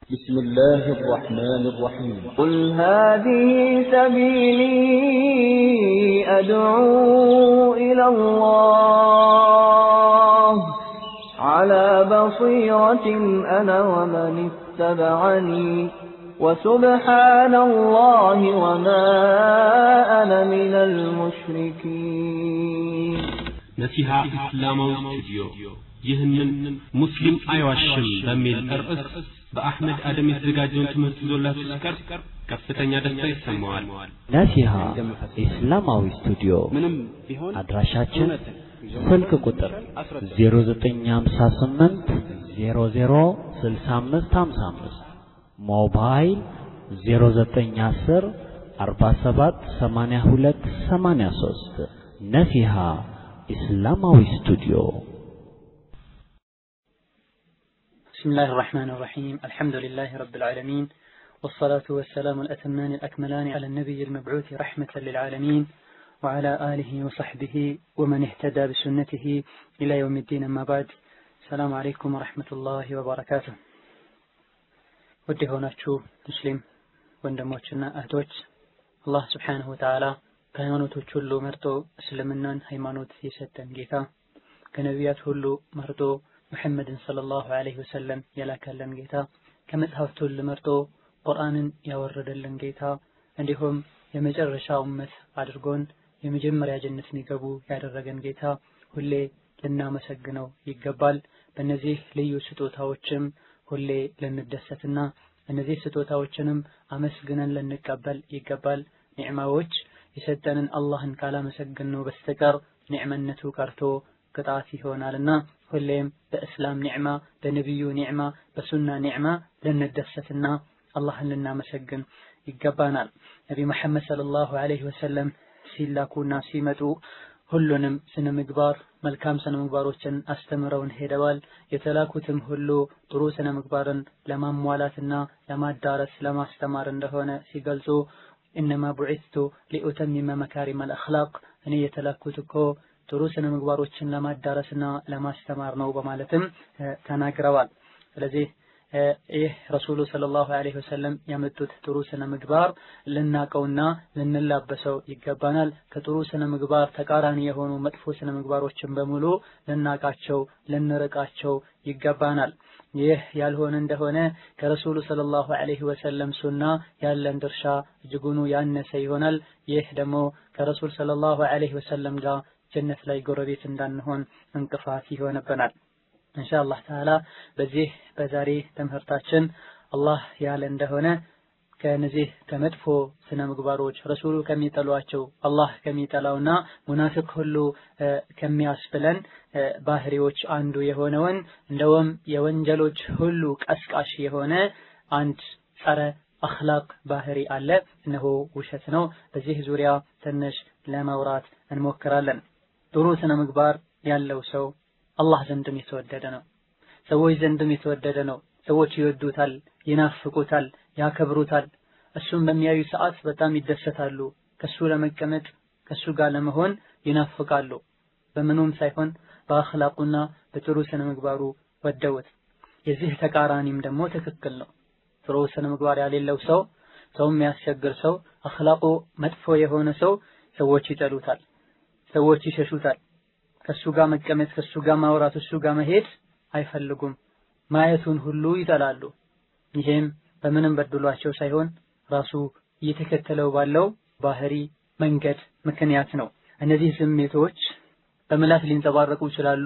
بسم الله الرحمن الرحيم قل هذه سبيلي أدعو إلى الله على بصيرة أنا ومن اتبعني وسبحان الله وما أنا من المشركين ነሲሃ እስላማዊ ስቱዲዮ ይህንን ሙስሊም አይዋሽም በሚል ርዕስ በአሕመድ አደም የተዘጋጀውን ትምህርት ይዞላችሁ ሲቀርብ ከፍተኛ ደስታ ይሰማዋል። ነሲሃ ኢስላማዊ ስቱዲዮ አድራሻችን ስልክ ቁጥር 0958 00 6555 ሞባይል 0910 47 82 83 ነሲሃ ኢስላማዊ ስቱዲዮ بسم الله الرحمن الرحيم الحمد لله رب العالمين والصلاة والسلام الأتمان الأكملان على النبي المبعوث رحمة للعالمين وعلى آله وصحبه ومن اهتدى بسنته إلى يوم الدين أما بعد السلام عليكم ورحمة الله وبركاته ውድ የሆናችሁ ሙስሊም ወንድሞችና እህቶች አላህ ስብሓንሁ ወተዓላ ከሃይማኖቶች ሁሉ መርጦ እስልምናን ሃይማኖት የሰጠን ጌታ ከነቢያት ሁሉ መርጦ ሙሐመድን ሰለላሁ ዐለይሂ ወሰለም የላከልን ጌታ ከመጽሐፍት ሁሉ መርጦ ቁርአንን ያወረደልን ጌታ እንዲሁም የመጨረሻ ኡመት አድርጎን የመጀመሪያ ጀነት የሚገቡ ያደረገን ጌታ ሁሌ ልናመሰግነው ይገባል። በእነዚህ ልዩ ስጦታዎችም ሁሌ ልንደሰትና እነዚህ ስጦታዎችንም አመስግነን ልንቀበል ይገባል። ኒዕማዎች የሰጠንን አላህን ካላመሰግን ነው በስተቀር ኒዕመነቱ ቀርቶ ቅጣት ይሆናልና ሁሌም በእስላም ኒዕማ፣ በነቢዩ ኒዕማ፣ በሱና ኒዕማ ልንደሰትና አላህን ልናመሰግን ይገባናል። ነቢ መሐመድ ሰለላሁ ዐለይሂ ወሰለም ሲላኩና ሲመጡ ሁሉንም ስነ ምግባር መልካም ስነ ምግባሮችን አስተምረውን ሄደዋል። የተላኩትም ሁሉ ጥሩ ስነ ምግባርን ለማሟላትና ለማዳረስ ለማስተማር እንደሆነ ሲገልጹ ኢነማ ቡዒስቱ ሊኡተሚመ መካሪመ አልአኽላቅ እኔ የተላኩት እኮ ጥሩ ስነ ምግባሮችን ለማዳረስና ለማስተማር ነው በማለትም ተናግረዋል። ስለዚህ ይህ ረሱሉ ሰለላሁ ዐለይሂ ወሰለም ያመጡት ጥሩ ስነ ምግባር ልናቀውና ልንላበሰው ይገባናል። ከጥሩ ስነ ምግባር ተቃራኒ የሆኑ መጥፎ ስነ ምግባሮችን በሙሉ ልናቃቸው፣ ልንርቃቸው ይገባናል። ይህ ያልሆነ እንደሆነ ከረሱሉ ሰለላሁ ዐለይሂ ወሰለም ሱና ያለን ድርሻ እጅጉኑ ያነሰ ይሆናል። ይህ ደግሞ ከረሱል ሰለላሁ ዐለይሂ ወሰለም ጋር ጀነት ላይ ጎረቤት እንዳንሆን እንቅፋት ይሆንብናል። ኢንሻአላህ ተዓላ በዚህ በዛሬ ትምህርታችን አላህ ያለ እንደሆነ ከነዚህ ከመጥፎ ስነ ምግባሮች ረሱሉ ከሚጠሏቸው አላህ ከሚጠላውና ሙናፊቅ ሁሉ ከሚያስብለን ባህሪዎች አንዱ የሆነውን እንደውም የወንጀሎች ሁሉ ቀስቃሽ የሆነ አንድ ጸረ አኽላቅ ባህሪ አለ። እነሆ ውሸት ነው። በዚህ ዙሪያ ትንሽ ለማውራት እንሞክራለን። ጥሩ ስነ ምግባር ያለው ሰው አላህ ዘንድም የተወደደ ነው። ሰዎች ዘንድም የተወደደ ነው። ሰዎች ይወዱታል፣ ይናፍቁታል፣ ያከብሩታል። እሱን በሚያዩ ሰዓት በጣም ይደሰታሉ። ከሱ ለመቀመጥ ከሱ ጋር ለመሆን ይናፍቃሉ። በምኑም ሳይሆን በአኽላቁና በጥሩ ስነ ምግባሩ ወደውት። የዚህ ተቃራኒም ደግሞ ትክክል ነው። ጥሩ ስነ ምግባር ያሌለው ሰው፣ ሰው የሚያስቸግር ሰው፣ አኽላቁ መጥፎ የሆነ ሰው ሰዎች ይጠሉታል፣ ሰዎች ይሸሹታል። ከሱ ጋር መቀመጥ ከሱ ጋር ማውራት እሱ ጋር መሄድ አይፈልጉም። ማየቱን ሁሉ ይጠላሉ። ይሄም በምንም በድሏቸው ሳይሆን ራሱ እየተከተለው ባለው ባህሪ መንገድ ምክንያት ነው። እነዚህ ስሜቶች በምላስ ሊንጸባረቁ ይችላሉ፣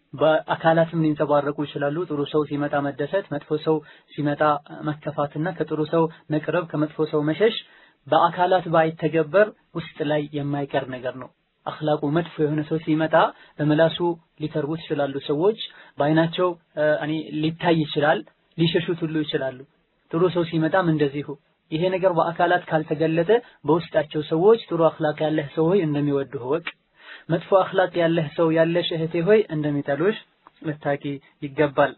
በአካላትም ሊንጸባረቁ ይችላሉ። ጥሩ ሰው ሲመጣ መደሰት፣ መጥፎ ሰው ሲመጣ መከፋትና ከጥሩ ሰው መቅረብ፣ ከመጥፎ ሰው መሸሽ በአካላት ባይተገበር ውስጥ ላይ የማይቀር ነገር ነው። አኽላቁ መጥፎ የሆነ ሰው ሲመጣ በምላሱ ሊተርቡት ይችላሉ። ሰዎች በአይናቸው እኔ ሊታይ ይችላል፣ ሊሸሹት ሁሉ ይችላሉ። ጥሩ ሰው ሲመጣም እንደዚሁ። ይሄ ነገር በአካላት ካልተገለጠ በውስጣቸው ሰዎች ጥሩ አኽላቅ ያለህ ሰው ሆይ እንደሚወዱህ ወቅ፣ መጥፎ አኽላቅ ያለህ ሰው ያለሽ እህቴ ሆይ እንደሚጠሉሽ ልታቂ ይገባል።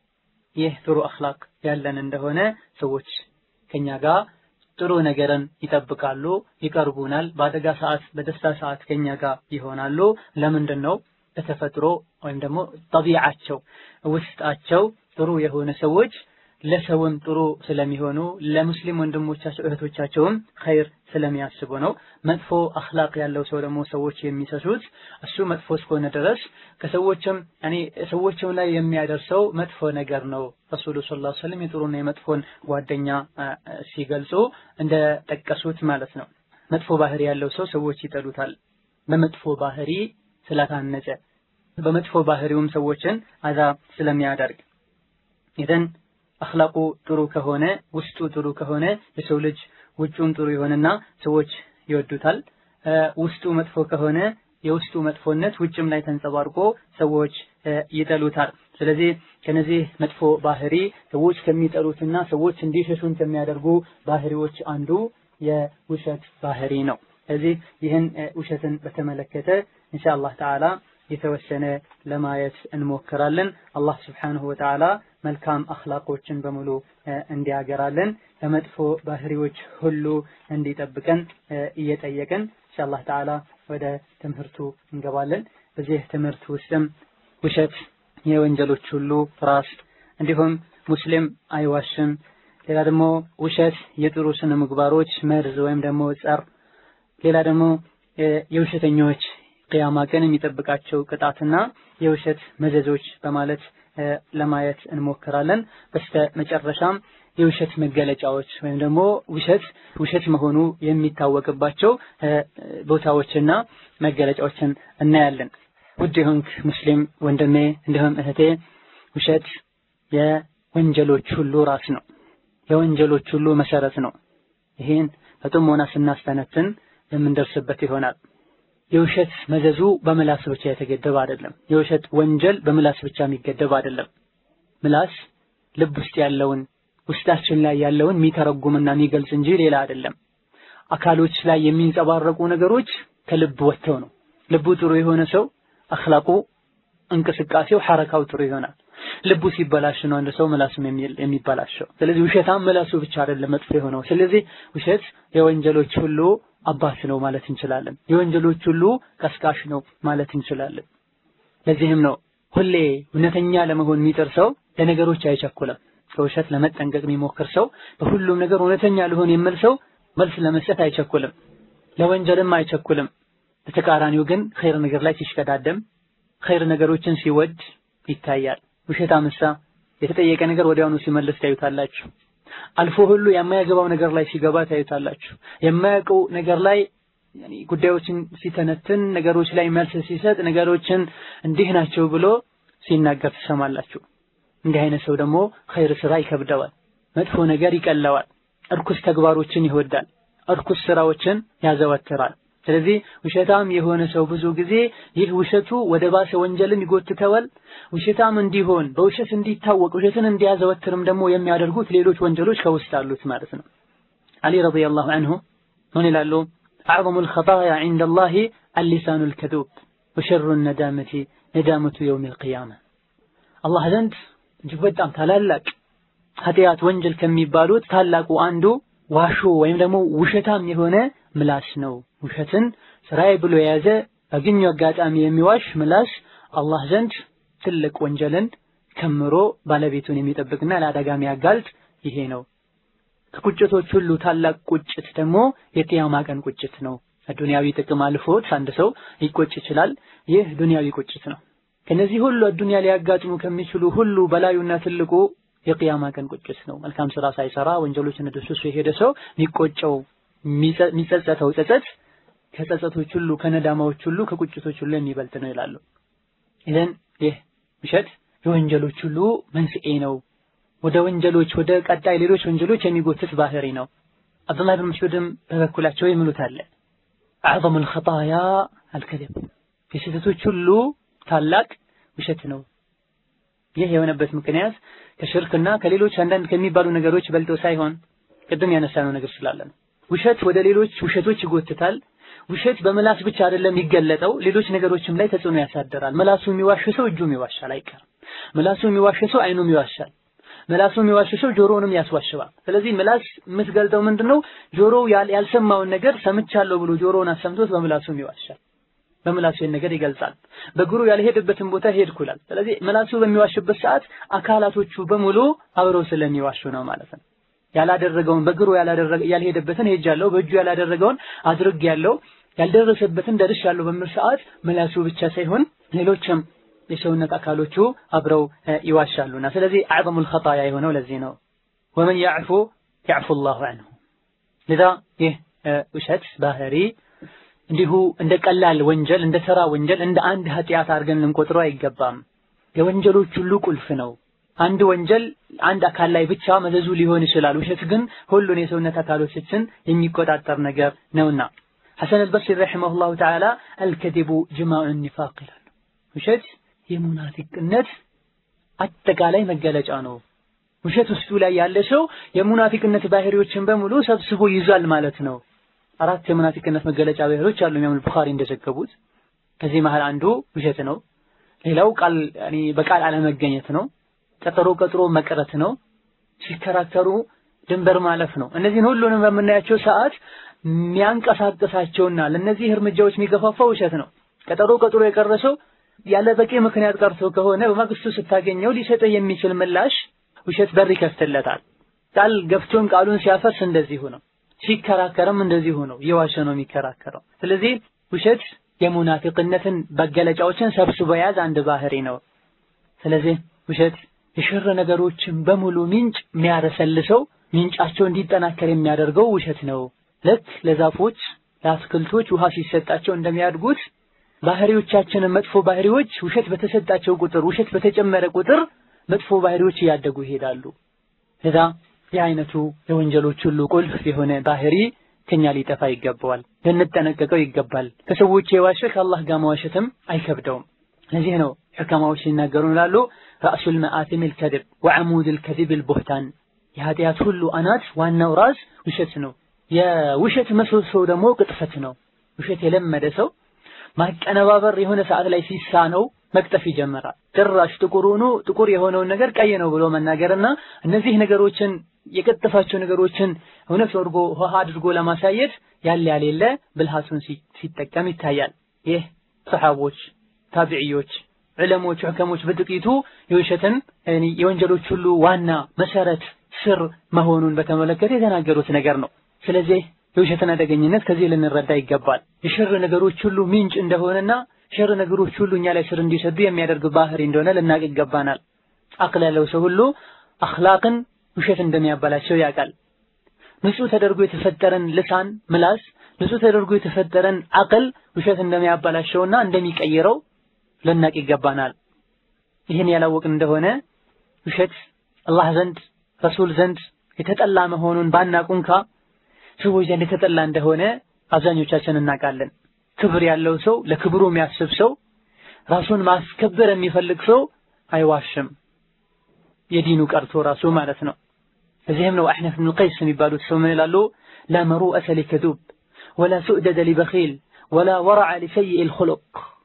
ይህ ጥሩ አኽላቅ ያለን እንደሆነ ሰዎች ከኛ ጋር ጥሩ ነገርን ይጠብቃሉ፣ ይቀርቡናል። በአደጋ ሰዓት፣ በደስታ ሰዓት ከኛ ጋር ይሆናሉ። ለምንድን ነው? በተፈጥሮ ወይም ደግሞ ጠቢዓቸው ውስጣቸው ጥሩ የሆነ ሰዎች ለሰውም ጥሩ ስለሚሆኑ ለሙስሊም ወንድሞቻቸው እህቶቻቸውም ኸይር ስለሚያስቡ ነው። መጥፎ አኽላቅ ያለው ሰው ደግሞ ሰዎች የሚሰሱት እሱ መጥፎ እስከሆነ ድረስ ከሰዎችም እኔ ሰዎችም ላይ የሚያደርሰው መጥፎ ነገር ነው። ረሱሉ ሰለላሁ ዐለይሂ ወሰለም የጥሩና የመጥፎን ጓደኛ ሲገልጹ እንደጠቀሱት ማለት ነው። መጥፎ ባህሪ ያለው ሰው ሰዎች ይጠሉታል። በመጥፎ ባህሪ ስላታነጸ በመጥፎ ባህሪውም ሰዎችን አዛ ስለሚያደርግ ኢዘን አኽላቁ ጥሩ ከሆነ ውስጡ ጥሩ ከሆነ የሰው ልጅ ውጩም ጥሩ ይሆንና ሰዎች ይወዱታል። ውስጡ መጥፎ ከሆነ የውስጡ መጥፎነት ውጭም ላይ ተንጸባርቆ ሰዎች ይጠሉታል። ስለዚህ ከነዚህ መጥፎ ባህሪ ሰዎች ከሚጠሉትና ሰዎች እንዲሸሹን ከሚያደርጉ ባህሪዎች አንዱ የውሸት ባህሪ ነው። ስለዚህ ይህን ውሸትን በተመለከተ ኢንሻአላህ ተዓላ የተወሰነ ለማየት እንሞክራለን። አላህ ስብሓንሁ ወተዓላ መልካም አኽላቆችን በሙሉ እንዲያገራለን ከመጥፎ ባህሪዎች ሁሉ እንዲጠብቀን እየጠየቅን ኢንሻአላህ ተዓላ ወደ ትምህርቱ እንገባለን። በዚህ ትምህርት ውስጥም ውሸት የወንጀሎች ሁሉ ራስ እንዲሁም ሙስሊም አይዋሽም፣ ሌላ ደግሞ ውሸት የጥሩ ስነ ምግባሮች መርዝ ወይም ደግሞ ጸር፣ ሌላ ደግሞ የውሸተኞች ቅያማ ቀን የሚጠብቃቸው ቅጣትና የውሸት መዘዞች በማለት ለማየት እንሞክራለን። በስተ መጨረሻም የውሸት መገለጫዎች ወይም ደግሞ ውሸት ውሸት መሆኑ የሚታወቅባቸው ቦታዎችና መገለጫዎችን እናያለን። ውድ የሆንክ ሙስሊም ወንድሜ እንዲሁም እህቴ ውሸት የወንጀሎች ሁሉ ራስ ነው። የወንጀሎች ሁሉ መሰረት ነው። ይህን በጥሞና ስናስተነትን የምንደርስበት ይሆናል። የውሸት መዘዙ በምላስ ብቻ የተገደበ አይደለም። የውሸት ወንጀል በምላስ ብቻ የሚገደብ አይደለም። ምላስ ልብ ውስጥ ያለውን ውስጣችን ላይ ያለውን የሚተረጉምና የሚገልጽ እንጂ ሌላ አይደለም። አካሎች ላይ የሚንጸባረቁ ነገሮች ከልብ ወጥተው ነው። ልቡ ጥሩ የሆነ ሰው አኽላቁ፣ እንቅስቃሴው፣ ሐረካው ጥሩ ይሆናል። ልቡ ሲበላሽ ነው አንድ ሰው ምላሱም የሚበላሸው። ስለዚህ ውሸታም ምላሱ ብቻ አይደለም መጥፎ የሆነው። ስለዚህ ውሸት የወንጀሎች ሁሉ አባት ነው ማለት እንችላለን። የወንጀሎች ሁሉ ቀስቃሽ ነው ማለት እንችላለን። ለዚህም ነው ሁሌ እውነተኛ ለመሆን የሚጥር ሰው ለነገሮች አይቸኩልም። ከውሸት ለመጠንቀቅ የሚሞክር ሰው በሁሉም ነገር እውነተኛ ልሆን የሚል ሰው መልስ ለመስጠት አይቸኩልም፣ ለወንጀልም አይቸኩልም። በተቃራኒው ግን ኸይር ነገር ላይ ሲሽቀዳደም ኸይር ነገሮችን ሲወድ ይታያል። ውሸታም እሳ የተጠየቀ ነገር ወዲያውኑ ሲመልስ ታዩታላችሁ። አልፎ ሁሉ የማያገባው ነገር ላይ ሲገባ ታዩታላችሁ። የማያውቀው ነገር ላይ ጉዳዮችን ሲተነትን ነገሮች ላይ መልስ ሲሰጥ ነገሮችን እንዲህ ናቸው ብሎ ሲናገር ትሰማላችሁ። እንዲህ አይነት ሰው ደግሞ ኸይር ስራ ይከብደዋል፣ መጥፎ ነገር ይቀለዋል፣ እርኩስ ተግባሮችን ይወዳል፣ እርኩስ ስራዎችን ያዘወትራል። ስለዚህ ውሸታም የሆነ ሰው ብዙ ጊዜ ይህ ውሸቱ ወደ ባሰ ወንጀልም ይጎትተዋል። ውሸታም እንዲሆን በውሸት እንዲታወቅ ውሸትን እንዲያዘወትርም ደግሞ የሚያደርጉት ሌሎች ወንጀሎች ከውስጥ አሉት ማለት ነው። አሊ ረዲየላሁ ዐንሁ ምን ይላሉ? አዕዘሙል ኸጣያ ዐንደላሂ አልሊሳኑል ከዙብ ወሸሩ ነዳመቲ ነዳመቱ የውሚል ቂያማ አላህ ዘንድ እጅግ በጣም ታላላቅ ኃጢአት ወንጀል ከሚባሉት ታላቁ አንዱ ዋሾ ወይም ደግሞ ውሸታም የሆነ ምላስ ነው። ውሸትን ስራዬ ብሎ የያዘ ባገኘው አጋጣሚ የሚዋሽ ምላስ አላህ ዘንድ ትልቅ ወንጀልን ከምሮ ባለቤቱን የሚጠብቅና ለአደጋ የሚያጋልጥ ይሄ ነው። ከቁጭቶች ሁሉ ታላቅ ቁጭት ደግሞ የቂያማ ቀን ቁጭት ነው። አዱንያዊ ጥቅም አልፎት አንድ ሰው ሊቆጭ ይችላል። ይህ ዱንያዊ ቁጭት ነው። ከነዚህ ሁሉ አዱንያ ሊያጋጥሙ ከሚችሉ ሁሉ በላዩና ትልቁ የቂያማ ቀን ቁጭት ነው። መልካም ስራ ሳይሰራ ወንጀሎችን ደስሶ የሄደ ሰው የሚቆጨው የሚጸጸተው ጸጸት ከጸጸቶች ሁሉ ከነዳማዎች ሁሉ ከቁጭቶች ሁሉ የሚበልጥ ነው ይላሉ። ኢዘን ይህ ውሸት የወንጀሎች ሁሉ መንስኤ ነው። ወደ ወንጀሎች ወደ ቀጣይ ሌሎች ወንጀሎች የሚጎትት ባህሪ ነው። አብዱላህ ብን መስዑድም በበኩላቸው የሚሉት አለ አዕዘሙል ኸጣያ አልከذብ የስህተቶች ሁሉ ታላቅ ውሸት ነው። ይህ የሆነበት ምክንያት ከሽርክና ከሌሎች አንዳንድ ከሚባሉ ነገሮች በልጦ ሳይሆን ቅድም ያነሳነው ነገር ስላለ ነው። ውሸት ወደ ሌሎች ውሸቶች ይጎትታል። ውሸት በምላስ ብቻ አይደለም የሚገለጠው፣ ሌሎች ነገሮችም ላይ ተጽዕኖ ያሳደራል። ምላሱ የሚዋሽ ሰው እጁም ይዋሻል አይቀርም። ምላሱ የሚዋሽ ሰው አይኑም ይዋሻል። ምላሱ የሚዋሽ ሰው ጆሮውንም ያስዋሽባል። ስለዚህ ምላስ የምትገልጠው ምንድነው? ጆሮው ያልሰማውን ነገር ሰምቻለሁ ብሎ ጆሮውን አሰምቶት በምላሱም ይዋሻል። በምላሱ ይህን ነገር ይገልጻል። በእግሩ ያልሄደበትን ቦታ ሄድኩ ይላል። ስለዚህ ምላሱ በሚዋሽበት ሰዓት አካላቶቹ በሙሉ አብረው ስለሚዋሹ ነው ማለት ነው። ያላደረገውን በእግሩ ያላደረገ ያልሄደበትን ሄጃለሁ፣ በእጁ ያላደረገውን አድርጌያለሁ፣ ያልደረሰበትን ደርሻለሁ በሚል ሰዓት ምላሱ ብቻ ሳይሆን ሌሎችም የሰውነት አካሎቹ አብረው ይዋሻሉና ስለዚህ አዕዘሙል ኸጣያ የሆነው ለዚህ ነው። ወመን ያዕፉ ያዕፉ ላሁ አንሁ። ለዛ ይህ ውሸት ባህሪ እንዲሁ እንደ ቀላል ወንጀል እንደ ተራ ወንጀል እንደ አንድ ኃጢአት አድርገን ልንቆጥረው አይገባም። የወንጀሎች ሁሉ ቁልፍ ነው። አንድ ወንጀል አንድ አካል ላይ ብቻ መዘዙ ሊሆን ይችላል። ውሸት ግን ሁሉን የሰውነት አካሎችን የሚቆጣጠር ነገር ነውና ሐሰን አልበስሪ ረሒመሁላሁ ተዓላ አልከዚቡ ጅማዑ ኒፋቅ ይላሉ። ውሸት የሙናፊቅነት አጠቃላይ መገለጫ ነው። ውሸት ውስጡ ላይ ያለ ሰው የሙናፊቅነት ባህሪዎችን በሙሉ ሰብስቦ ይዟል ማለት ነው። አራት የሙናፊቅነት መገለጫ ባህሪዎች አሉ ኢማም ቡኻሪ እንደዘገቡት። ከዚህ መሃል አንዱ ውሸት ነው። ሌላው ቃል ያኒ በቃል አለመገኘት ነው። ቀጠሮ ቀጥሮ መቅረት ነው። ሲከራከሩ ድንበር ማለፍ ነው። እነዚህን ሁሉንም በምናያቸው ሰዓት የሚያንቀሳቅሳቸውና ለእነዚህ እርምጃዎች የሚገፋፋው ውሸት ነው። ቀጠሮ ቀጥሮ የቀረሰው ያለ በቂ ምክንያት ቀርቶ ከሆነ በማግስቱ ስታገኘው ሊሰጥህ የሚችል ምላሽ ውሸት በር ይከፍትለታል። ቃል ገብቶን ቃሉን ሲያፈርስ እንደዚሁ ነው። ሲከራከርም እንደዚሁ ነው። እየዋሸ ነው የሚከራከረው። ስለዚህ ውሸት የሙናፊቅነትን መገለጫዎችን ሰብስቦ የያዘ አንድ ባህሪ ነው። ስለዚህ ውሸት የሽር ነገሮችን በሙሉ ምንጭ የሚያረሰልሰው ምንጫቸው እንዲጠናከር የሚያደርገው ውሸት ነው። ልክ ለዛፎች ለአትክልቶች ውሃ ሲሰጣቸው እንደሚያድጉት ባህሪዎቻችንን መጥፎ ባህሪዎች ውሸት በተሰጣቸው ቁጥር ውሸት በተጨመረ ቁጥር መጥፎ ባህሪዎች እያደጉ ይሄዳሉ። ለዛ ይህ አይነቱ የወንጀሎች ሁሉ ቁልፍ የሆነ ባህሪ ከኛ ሊጠፋ ይገባዋል፣ ልንጠነቀቀው ይገባል። ከሰዎች የዋሸ ከአላህ ጋር መዋሸትም አይከብደውም። ለዚህ ነው ሕከማዎች ሲናገሩ ይላሉ ራእሱል መአቲም ልከذብ ወዐሙድ ልከذብ ልቡህታን የኃጢአት ሁሉ አናት ዋናው ራስ ውሸት ነው። የውሸት ምሰሶ ደግሞ ቅጥፈት ነው። ውሸት የለመደ ሰው ማቀነባበር የሆነ ሰዓት ላይ ሲሳነው መቅጠፍ ይጀምራል። ጭራሽ ጥቁር ሆኖ ጥቁር የሆነውን ነገር ቀይ ነው ብሎ መናገርና እነዚህ ነገሮችን የቀጠፋቸው ነገሮችን እውነት አድርጎ ውሃ አድርጎ ለማሳየት ያለ ያሌለ ብልሃቱን ሲጠቀም ይታያል። ይህ ሰሓቦች፣ ታቢዕዮች፣ ዕለሞች፣ ሕከሞች በጥቂቱ የውሸትን የወንጀሎች ሁሉ ዋና መሰረት ስር መሆኑን በተመለከተ የተናገሩት ነገር ነው። ስለዚህ የውሸትን አደገኝነት ከዚህ ልንረዳ ይገባል። የሸር ነገሮች ሁሉ ምንጭ እንደሆነና ሸር ነገሮች ሁሉ እኛ ላይ ስር እንዲሰዱ የሚያደርግ ባህሪ እንደሆነ ልናቅ ይገባናል። አቅል ያለው ሰው ሁሉ አኽላቅን ውሸት እንደሚያበላሸው ያውቃል። ንጹህ ተደርጎ የተፈጠረን ልሳን ምላስ፣ ንጹህ ተደርጎ የተፈጠረን አቅል ውሸት እንደሚያበላሸውና እንደሚቀይረው ልናቅ ይገባናል። ይህን ያላወቅን እንደሆነ ውሸት አላህ ዘንድ ረሱል ዘንድ የተጠላ መሆኑን ባናቅ እንኳ ሰዎች ዘንድ የተጠላ እንደሆነ አብዛኞቻችን እናውቃለን። ክብር ያለው ሰው ለክብሩ የሚያስብ ሰው ራሱን ማስከበር የሚፈልግ ሰው አይዋሽም። የዲኑ ቀርቶ ራሱ ማለት ነው። እዚህም ነው አሕነፍ ብን ቀይስ የሚባሉት ሰው ምን ይላሉ? ላ መሩአተ ሊከዱብ ወላ ሱዕደደ ሊበኺል ወላ ወረዐ ሊሰይእ ልኹሉቅ።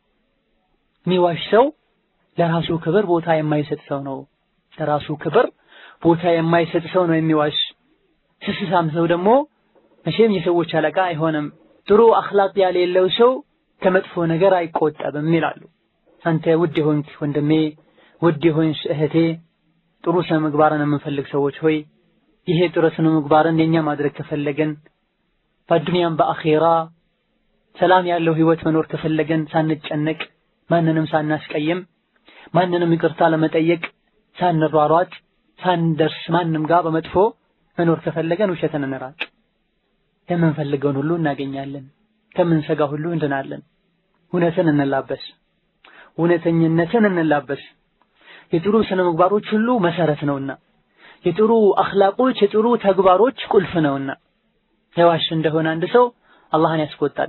የሚዋሽ ሰው ለራሱ ክብር ቦታ የማይሰጥ ሰው ነው። ለራሱ ክብር ቦታ የማይሰጥ ሰው ነው የሚዋሽ። ስስሳም ሰው ደግሞ መቼም የሰዎች አለቃ አይሆንም። ጥሩ አኽላቅ ያሌለው ሰው ከመጥፎ ነገር አይቆጠብም ይላሉ። አንተ ውድ የሆንክ ወንድሜ፣ ውድ የሆንሽ እህቴ፣ ጥሩ ስነ ምግባርን የምንፈልግ ሰዎች ሆይ ይሄ ጥሩ ስነ ምግባርን የኛ ማድረግ ከፈለገን በዱንያም በአኼራ ሰላም ያለው ህይወት መኖር ከፈለገን ሳንጨነቅ ማንንም ሳናስቀይም ማንንም ይቅርታ ለመጠየቅ ሳንሯሯጥ ሳንደርስ ማንም ጋር በመጥፎ መኖር ከፈለገን ውሸትን እንራቅ። የምንፈልገውን ሁሉ እናገኛለን። ከምንሰጋ ሁሉ እንድናለን። እውነትን እንላበስ፣ እውነተኝነትን እንላበስ። የጥሩ ስነ ምግባሮች ሁሉ መሰረት ነውና፣ የጥሩ አኽላቆች የጥሩ ተግባሮች ቁልፍ ነውና። የዋሽ እንደሆነ አንድ ሰው አላህን ያስቆጣል።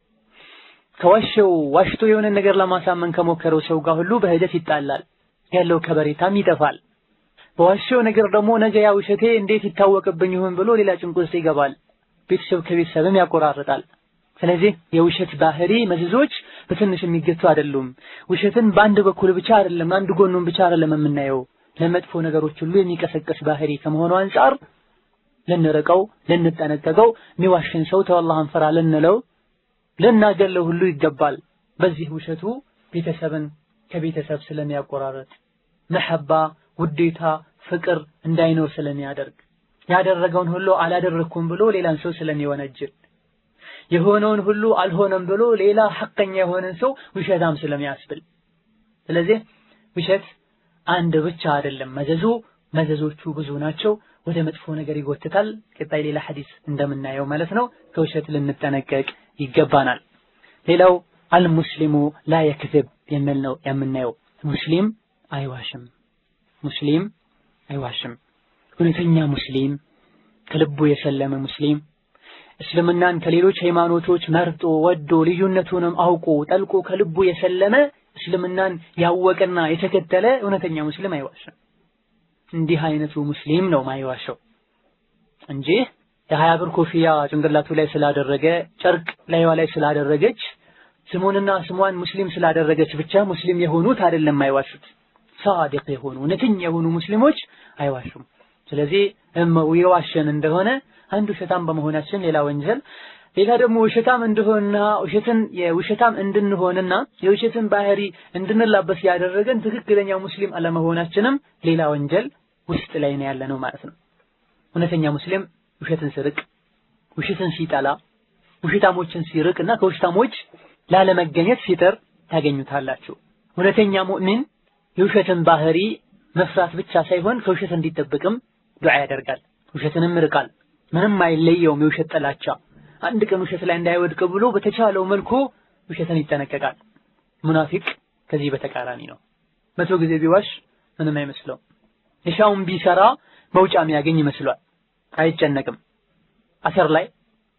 ከዋሸው ዋሽቶ የሆነ ነገር ለማሳመን ከሞከረው ሰው ጋር ሁሉ በሂደት ይጣላል። ያለው ከበሬታም ይጠፋል። በዋሸው ነገር ደግሞ ነገ ያ ውሸቴ እንዴት ይታወቅብኝ ይሆን ብሎ ሌላ ጭንቅ ውስጥ ይገባል። ቤተሰብ ከቤተሰብም ያቆራርጣል። ስለዚህ የውሸት ባህሪ መዘዞች በትንሽ የሚገቱ አይደሉም። ውሸትን በአንድ በኩል ብቻ አይደለም፣ አንድ ጎኑን ብቻ አይደለም የምናየው። ለመጥፎ ነገሮች ሁሉ የሚቀሰቀስ ባህሪ ከመሆኑ አንጻር ልንርቀው፣ ልንጠነቀቀው፣ የሚዋሽን ሰው ተው አላህን ፍራ ልንለው፣ ልናገለው ሁሉ ይገባል። በዚህ ውሸቱ ቤተሰብን ከቤተሰብ ስለሚያቆራረጥ መሐባ፣ ውዴታ፣ ፍቅር እንዳይኖር ስለሚያደርግ ያደረገውን ሁሉ አላደረኩም ብሎ ሌላን ሰው ስለሚወነጅል የሆነውን ሁሉ አልሆነም ብሎ ሌላ ሐቀኛ የሆነን ሰው ውሸታም ስለሚያስብል ስለዚህ ውሸት አንድ ብቻ አይደለም መዘዙ፣ መዘዞቹ ብዙ ናቸው። ወደ መጥፎ ነገር ይጎትታል። ቀጣይ ሌላ ሐዲስ እንደምናየው ማለት ነው። ከውሸት ልንጠነቀቅ ይገባናል። ሌላው አልሙስሊሙ ላ የክዝብ የሚል ነው የምናየው። ሙስሊም አይዋሽም። ሙስሊም አይዋሽም። እውነተኛ ሙስሊም ከልቡ የሰለመ ሙስሊም እስልምናን ከሌሎች ሃይማኖቶች መርጦ ወዶ ልዩነቱንም አውቆ ጠልቆ ከልቡ የሰለመ እስልምናን ያወቀና የተከተለ እውነተኛ ሙስሊም አይዋሽም። እንዲህ አይነቱ ሙስሊም ነው ማይዋሸው እንጂ የሀያ ብር ኮፍያ ጭንቅላቱ ላይ ስላደረገ ጨርቅ ላይዋ ላይ ስላደረገች ስሙንና ስሟን ሙስሊም ስላደረገች ብቻ ሙስሊም የሆኑት አይደለም አይዋሹት። ሳዲቅ የሆኑ እውነተኛ የሆኑ ሙስሊሞች አይዋሹም። ስለዚህ የዋሸን እንደሆነ አንድ ውሸታም በመሆናችን ሌላ ወንጀል፣ ሌላ ደግሞ ውሸታም እንደሆንና ውሸትን የውሸታም እንድንሆንና የውሸትን ባህሪ እንድንላበስ ያደረገን ትክክለኛ ሙስሊም አለመሆናችንም ሌላ ወንጀል ውስጥ ላይ ነው ያለ ነው ማለት ነው። እውነተኛ ሙስሊም ውሸትን ሲርቅ፣ ውሸትን ሲጠላ፣ ውሸታሞችን ሲርቅ እና ከውሸታሞች ላለመገኘት ሲጥር ታገኙታላችሁ። እውነተኛ ሙእሚን የውሸትን ባህሪ መፍራት ብቻ ሳይሆን ከውሸት እንዲጠብቅም ዱዓ ያደርጋል። ውሸትንም ይርቃል። ምንም አይለየውም የውሸት ጥላቻ። አንድ ቀን ውሸት ላይ እንዳይወድቅ ብሎ በተቻለው መልኩ ውሸትን ይጠነቀቃል። ሙናፊቅ ከዚህ በተቃራኒ ነው። መቶ ጊዜ ቢዋሽ ምንም አይመስለውም። የሻውን ቢሰራ መውጫ የሚያገኝ ይመስሏል። አይጨነቅም። አሰር ላይ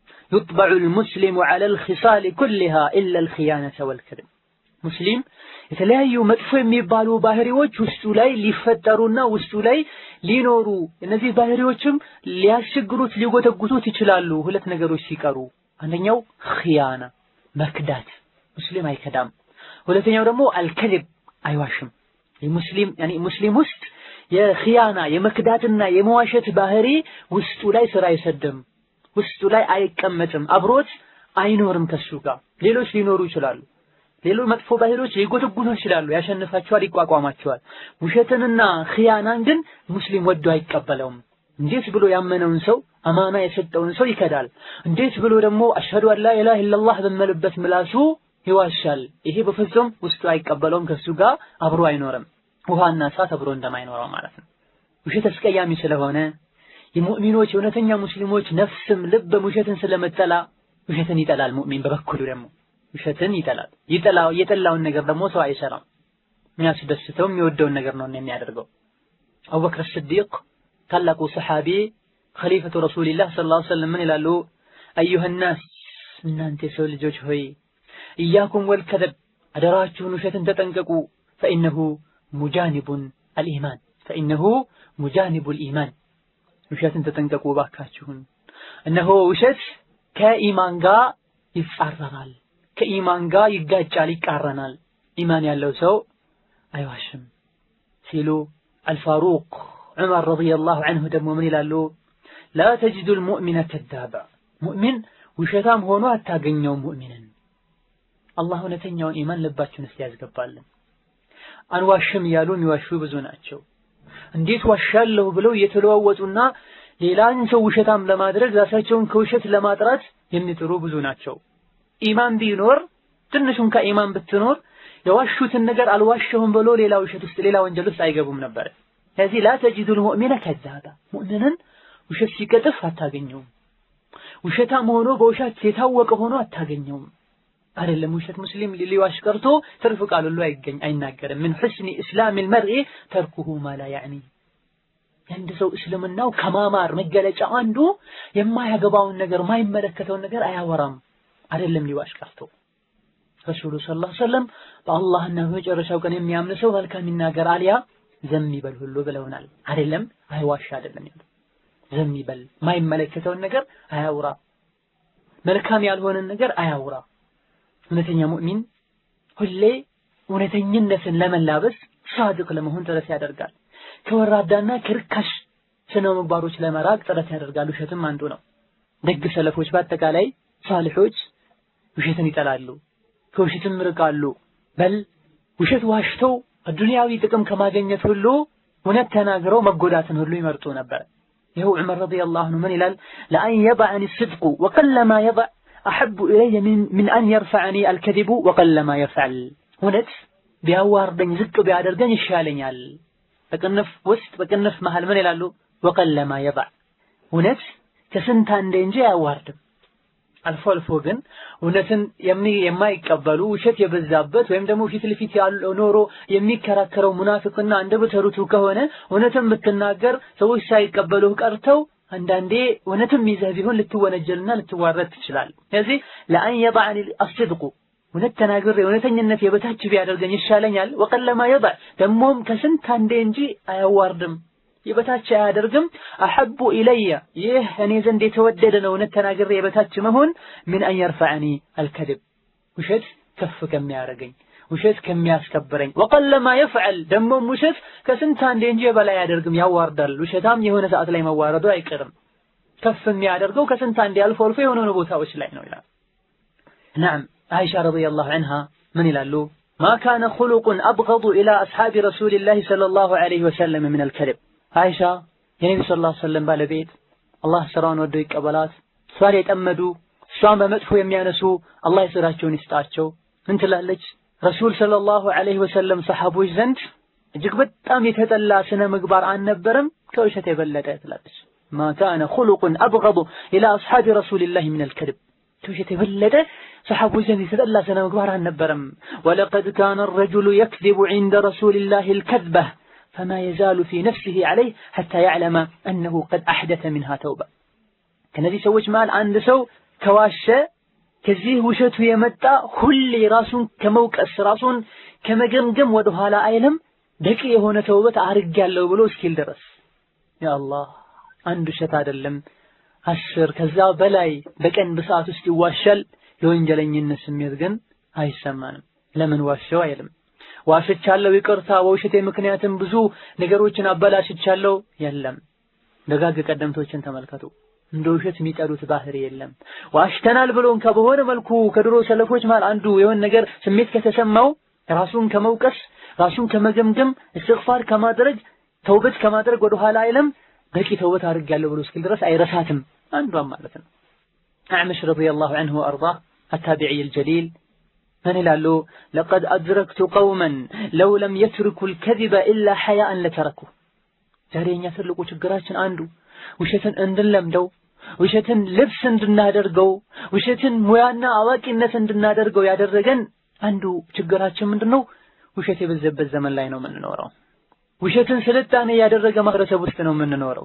ዩጥበዑ ልሙስሊሙ ዐለ ልኺሳሊ ኩሊሃ ኢላ ልኽያነተ ወልከድብ ሙስሊም የተለያዩ መጥፎ የሚባሉ ባህሪዎች ውስጡ ላይ ሊፈጠሩና ውስጡ ላይ ሊኖሩ እነዚህ ባህሪዎችም ሊያስቸግሩት ሊጎተጉቱት ይችላሉ። ሁለት ነገሮች ሲቀሩ፣ አንደኛው ኺያና መክዳት፣ ሙስሊም አይከዳም። ሁለተኛው ደግሞ አልከذብ አይዋሽም። የሙስሊም ያኒ ሙስሊም ውስጥ የኺያና የመክዳትና የመዋሸት ባህሪ ውስጡ ላይ ስራ አይሰድም፣ ውስጡ ላይ አይቀመጥም፣ አብሮት አይኖርም። ከሱ ጋር ሌሎች ሊኖሩ ይችላሉ። ሌሎች መጥፎ ባህሪዎች ሊጎተጉቱ ይችላሉ። ያሸንፋቸዋል፣ ይቋቋማቸዋል። ውሸትንና ኺያናን ግን ሙስሊም ወዶ አይቀበለውም። እንዴት ብሎ ያመነውን ሰው አማና የሰጠውን ሰው ይከዳል? እንዴት ብሎ ደግሞ አሽሀዱ አን ላ ኢላሀ ኢለላህ በመልበት ምላሱ ይዋሻል? ይሄ በፍጹም ውስጡ አይቀበለውም። ከሱ ጋር አብሮ አይኖርም። ውሃና እሳት አብሮ እንደማይኖረው ማለት ነው። ውሸት አስቀያሚ ስለሆነ የሙእሚኖች የእውነተኛ ሙስሊሞች ነፍስም ልብም ውሸትን ስለመጠላ ውሸትን ይጠላል። ሙእሚን በበኩሉ ደግሞ ውሸትን ይጠላል። ይጠላው የጠላውን ነገር ደግሞ ሰው አይሰራም። የሚያስደስተው የሚወደውን ነገር ነው የሚያደርገው። አቡበክር ስዲቅ ታላቁ ሰሓቢ ኸሊፈቱ ረሱሊላህ ሰለላሁ ዐለይሂ ወሰለም ምን ይላሉ? አዩሃ ናስ እናንተ የሰው ልጆች ሆይ እያኩም ወልከዘብ አደራችሁን ውሸትን ተጠንቀቁ። ፈኢነሁ ሙጃኒቡን አልኢማን ፈኢነሁ ሙጃኒቡል ኢማን ውሸትን ተጠንቀቁ ባካችሁን። እነሆ ውሸት ከኢማን ጋር ይጻረራል፣ ከኢማን ጋር ይጋጫል፣ ይቃረናል። ኢማን ያለው ሰው አይዋሽም ሲሉ አልፋሩቅ ዑመር ረዲየላሁ ዐንሁ ደግሞ ምን ይላሉ? ላ ተጅዱ ልሙእሚነ ከዛባ ሙእሚን ውሸታም ሆኖ አታገኘውም ሙእሚንን። አላህ እውነተኛውን ኢማን ልባችን ውስጥ ያስገባልን። አንዋሽም እያሉ የሚዋሹ ብዙ ናቸው። እንዴት ዋሻለሁ ብለው እየተለዋወጡና ሌላን ሰው ውሸታም ለማድረግ ራሳቸውን ከውሸት ለማጥራት የሚጥሩ ብዙ ናቸው። ኢማን ቢኖር ትንሹን ከኢማን ብትኖር የዋሹትን ነገር አልዋሸሁም ብሎ ሌላ ውሸት ውስጥ ሌላ ወንጀል ውስጥ አይገቡም ነበር። ስለዚህ ላ ተጅዱል ሙእሚነ ከዛባ ሙእሚንን ውሸት ሲቀጥፍ አታገኘውም። ውሸታም ሆኖ በውሸት የታወቀ ሆኖ አታገኘውም። አይደለም ውሸት ሙስሊም ሊዋሽ ቀርቶ ትርፍ ቃል ሁሉ አይገኝ አይናገርም። ምን ሕስኒ እስላሚል መርኢ ተርኩሁ ማ ላ ያዕኒ የአንድ ሰው እስልምናው ከማማር መገለጫ አንዱ የማያገባውን ነገር ማይመለከተውን ነገር አያወራም። አይደለም ሊዋሽ ቀርቶ ረሱሉ ሰለላሁ ዐለይሂ ወሰለም በአላህና በመጨረሻው ቀን የሚያምን ሰው መልካም ይናገር አልያ ዘም ይበል ሁሉ ብለውናል። አይደለም አይዋሽ አይደለም ያለው ዘም ይበል ማይመለከተውን ነገር አያውራ፣ መልካም ያልሆነን ነገር አያውራ። እውነተኛ ሙእሚን ሁሌ እውነተኝነትን ለመላበስ ሳድቅ ለመሆን ጥረት ያደርጋል። ከወራዳና ከርካሽ ስነ ምግባሮች ለመራቅ ጥረት ያደርጋል። ውሸትም አንዱ ነው። ደግ ሰለፎች በአጠቃላይ ሳሊሖች ውሸትን ይጠላሉ። ከውሸትም ርቃሉ። በል ውሸት ዋሽተው ዱንያዊ ጥቅም ከማግኘት ሁሉ እውነት ተናግረው መጎዳትን ሁሉ ይመርጡ ነበር። ይኸው ዑመር ረዲየላሁ ዐንሁ ምን ይላል? ለአን የضዐኒ ስድቁ ወቀለማ የضዕ አሐቡ ኢለየ ሚን አን የርፈዐኒ አልከዚቡ ወቀለማ የፍዐል። እውነት ቢያዋርደኝ ዝቅ ቢያደርገኝ ይሻለኛል። በቅንፍ ውስጥ በቅንፍ መሃል ምን ይላሉ? ወቀለማ የضዕ እውነት ከስንት አንዴ እንጂ አያዋርድም። አልፎ አልፎ ግን እውነትን የማይቀበሉ ውሸት የበዛበት ወይም ደግሞ ፊት ለፊት ያለው ኖሮ የሚከራከረው ሙናፊቅና አንደበተ ርቱዕ ከሆነ እውነትን ብትናገር ሰዎች ሳይቀበሉህ ቀርተው አንዳንዴ እውነትም ይዘህ ቢሆን ልትወነጀልና ልትዋረድ ትችላለህ። ስለዚህ ለአን የضዐኒ አስድቁ እውነት ተናግሬ እውነተኝነት የበታች ቢያደርገኝ ይሻለኛል። ወቀለማ የضዕ ደግሞም ከስንት አንዴ እንጂ አያዋርድም የበታች አያደርግም። አሐቡ ኢለየ ይህ እኔ ዘንድ የተወደደ ነው እውነት ተናግሬ የበታች መሆን ምን አን የርፈዐኒ አልከድብ ውሸት ከፍ ከሚያደርገኝ ውሸት ከሚያስከብረኝ። ወቀለማ የፍዐል ደግሞም ውሸት ከስንት አንዴ እንጂ የበላይ አያደርግም፣ ያዋርዳል። ውሸታም የሆነ ሰዓት ላይ መዋረዱ አይቀርም። ከፍ የሚያደርገው ከስንት አንዴ አልፎ አልፎ የሆነ ቦታዎች ላይ ነው ይላል። ነዓም አይሻ ረዲየላሁ ዐንሃ ምን ይላሉ? ማ ካነ ኹሉቁን አብገዱ ኢላ አስሓቢ ረሱሊላሂ ሰለላሁ ዐለይሂ ወሰለም ምን አልከድብ አይሻ የነቢ ሰለላሁ ዐለይሂ ወሰለም ባለቤት አላህ ስራውን ወደው ይቀበላት። እሷን የጠመዱ እሷን በመጥፎ የሚያነሱ አላህ የስራቸውን ይስጣቸው። ምን ትላለች? ረሱል ሰለላሁ ዐለይሂ ወሰለም ሰሐቦች ዘንድ እጅግ በጣም የተጠላ ስነ ምግባር አልነበረም ከውሸት የበለጠ ትላለች። ማ ካነ ኹሉቁን አብገዱ ኢላ አስሓቢ ረሱሊላሂ ምን አልከድብ ከውሸት የበለጠ ሰሐቦች ዘንድ የተጠላ ስነ ምግባር አልነበረም። ወለቀድ ካነ ረጁሉ የክዚቡ ዒንደ ረሱሊላሂ አልከዝበህ ፈማ የዛሉ ፊ ነፍሲሂ ዐለይህ ሐታ ያዕለመ አነሁ ቀድ አሕደተ ሚንሃ ተውባ። ከነዚህ ሰዎች መሃል አንድ ሰው ከዋሸ ከዚህ ውሸቱ የመጣ ሁሌ ራሱን ከመውቀስ ራሱን ከመገምገም ወደ ኋላ አይልም። በቂ የሆነ ተውበት አድርጌያለሁ ብሎ እስኪል ድረስ ያ አላህ አንድ ውሸት አይደለም አስር ከዛ በላይ በቀን በሰዓት ውስጥ ይዋሻል። የወንጀለኝነት ስሜት ግን አይሰማንም። ለምን ዋሸው አይልም። ዋሽቻለሁ ይቅርታ፣ በውሸቴ ምክንያትም ብዙ ነገሮችን አበላሽቻለሁ የለም። ደጋግ ቀደምቶችን ተመልከቱ። እንደ ውሸት የሚጠሉት ባህሪ የለም። ዋሽተናል ብሎን ከበሆነ መልኩ ከድሮ ሰለፎች ማለት አንዱ የሆነ ነገር ስሜት ከተሰማው ራሱን ከመውቀስ ራሱን ከመገምገም እስትግፋር ከማድረግ ተውበት ከማድረግ ወደ ኋላ አይልም። በቂ ተውበት አድርጌያለሁ ብሎ እስኪል ድረስ አይረሳትም። አንዷም ማለት ነው። አዕመሽ ረዲየላሁ ዐንሁ ወአርዳህ አታቢዒ አልጀሊል ምን ይላሉ? ለቀድ አድረክቱ ቀውመን ለው ለም የትርኩ ልከዚበ ኢላ ሐያአን ለተረኩ። ዛሬ የኛ ትልቁ ችግራችን አንዱ ውሸትን እንድንለምደው፣ ውሸትን ልብስ እንድናደርገው፣ ውሸትን ሙያና አዋቂነት እንድናደርገው ያደረገን አንዱ ችግራችን ምንድን ነው? ውሸት የበዛበት ዘመን ላይ ነው የምንኖረው። ውሸትን ስልጣኔ ያደረገ ማህበረሰብ ውስጥ ነው የምንኖረው።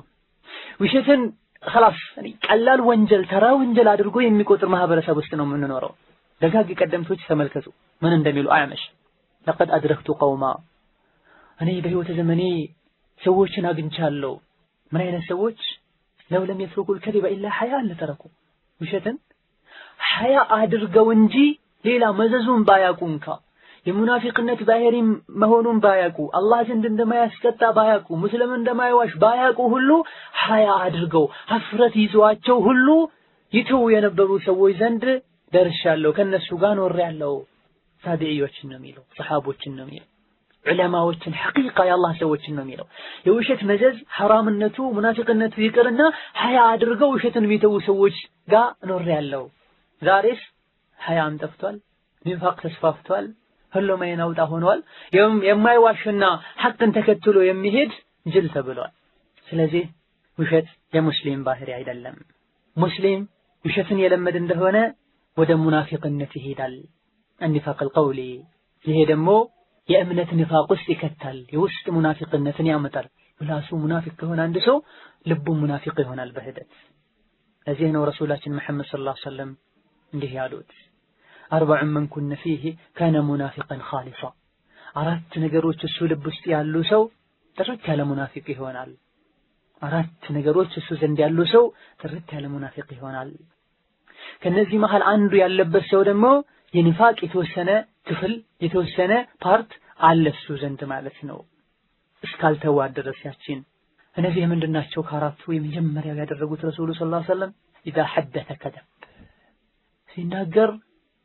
ውሸትን ኸላስ ቀላል ወንጀል ተራ ወንጀል አድርጎ የሚቆጥር ማህበረሰብ ውስጥ ነው የምንኖረው። ደጋግ ቀደምቶች ተመልከቱ ምን እንደሚሉ አዕመሽ ለቀድ አድረክቱ ቀውማ እኔ በህይወት ዘመኔ ሰዎችን አግኝቻለሁ። ምን አይነት ሰዎች? ለው ለም የትሩኩል ከዚበ ኢላ ሐያአን ለተረኩ ውሸትን ሐያ አድርገው እንጂ ሌላ መዘዙን ባያውቁ እንኳ የሙናፊቅነት ባህሪ መሆኑን ባያውቁ አላህ ዘንድ እንደማያስቀጣ ባያውቁ ሙስሊም እንደማይዋሽ ባያውቁ ሁሉ ሐያ አድርገው ሀፍረት ይዘዋቸው ሁሉ ይተው የነበሩ ሰዎች ዘንድ ደርሻለሁ፣ ከነሱ ጋር ኖሬያለሁ። ታቢዒዎችን ነው የሚለው፣ ሰሓቦችን ነው የሚለው፣ ዑለማዎችን ሐቂቃ የአላህ ሰዎችን ነው የሚለው። የውሸት መዘዝ ሐራምነቱ ሙናፊቅነቱ ይቅርና ሐያ አድርገው ውሸትን የሚተዉ ሰዎች ጋር ኖሬያለሁ። ዛሬስ ሐያም ጠፍቷል፣ ኒፋቅ ተስፋፍቷል። ሁሉም አይን አውጣ ሆኗል። የማይዋሽና ሐቅን ተከትሎ የሚሄድ ጅል ተብሏል። ስለዚህ ውሸት የሙስሊም ባህሪ አይደለም። ሙስሊም ውሸትን የለመድ እንደሆነ ወደ ሙናፊቅነት ይሄዳል። ኒፋቅ አልቀውሊ ይሄ ደግሞ የእምነት ኒፋቅ ውስጥ ይከታል። የውስጥ ሙናፊቅነትን ያመጣል። ምላሱ ሙናፊቅ ከሆነ አንድ ሰው ልቡ ሙናፊቅ ይሆናል በሂደት። ለዚህ ነው ረሱላችን መሐመድ ሰለላሁ ዐለይሂ ወሰለም እንዲህ ያሉት አርበዑን መን ኩነ ፊህ ካነ ሙናፊቀን ኻሊሳ አራት ነገሮች እሱ ልብ ውስጥ ያሉ ሰው ጥርት ያለ ሙናፊቅ ይሆናል። አራት ነገሮች እሱ ዘንድ ያሉ ሰው ጥርት ያለ ሙናፊቅ ይሆናል። ከነዚህ መሃል አንዱ ያለበት ሰው ደግሞ የኒፋቅ የተወሰነ ክፍል የተወሰነ ፓርት አለ እሱ ዘንድ ማለት ነው። እስካልተዋት ድረስ ያችን እነዚህ ምንድናቸው? ከአራቱ የመጀመሪያው ያደረጉት ረሱሉ ሰለላሁ ዐለይሂ ወሰለም ኢዛ ሐደተ ከደብ ሲናገር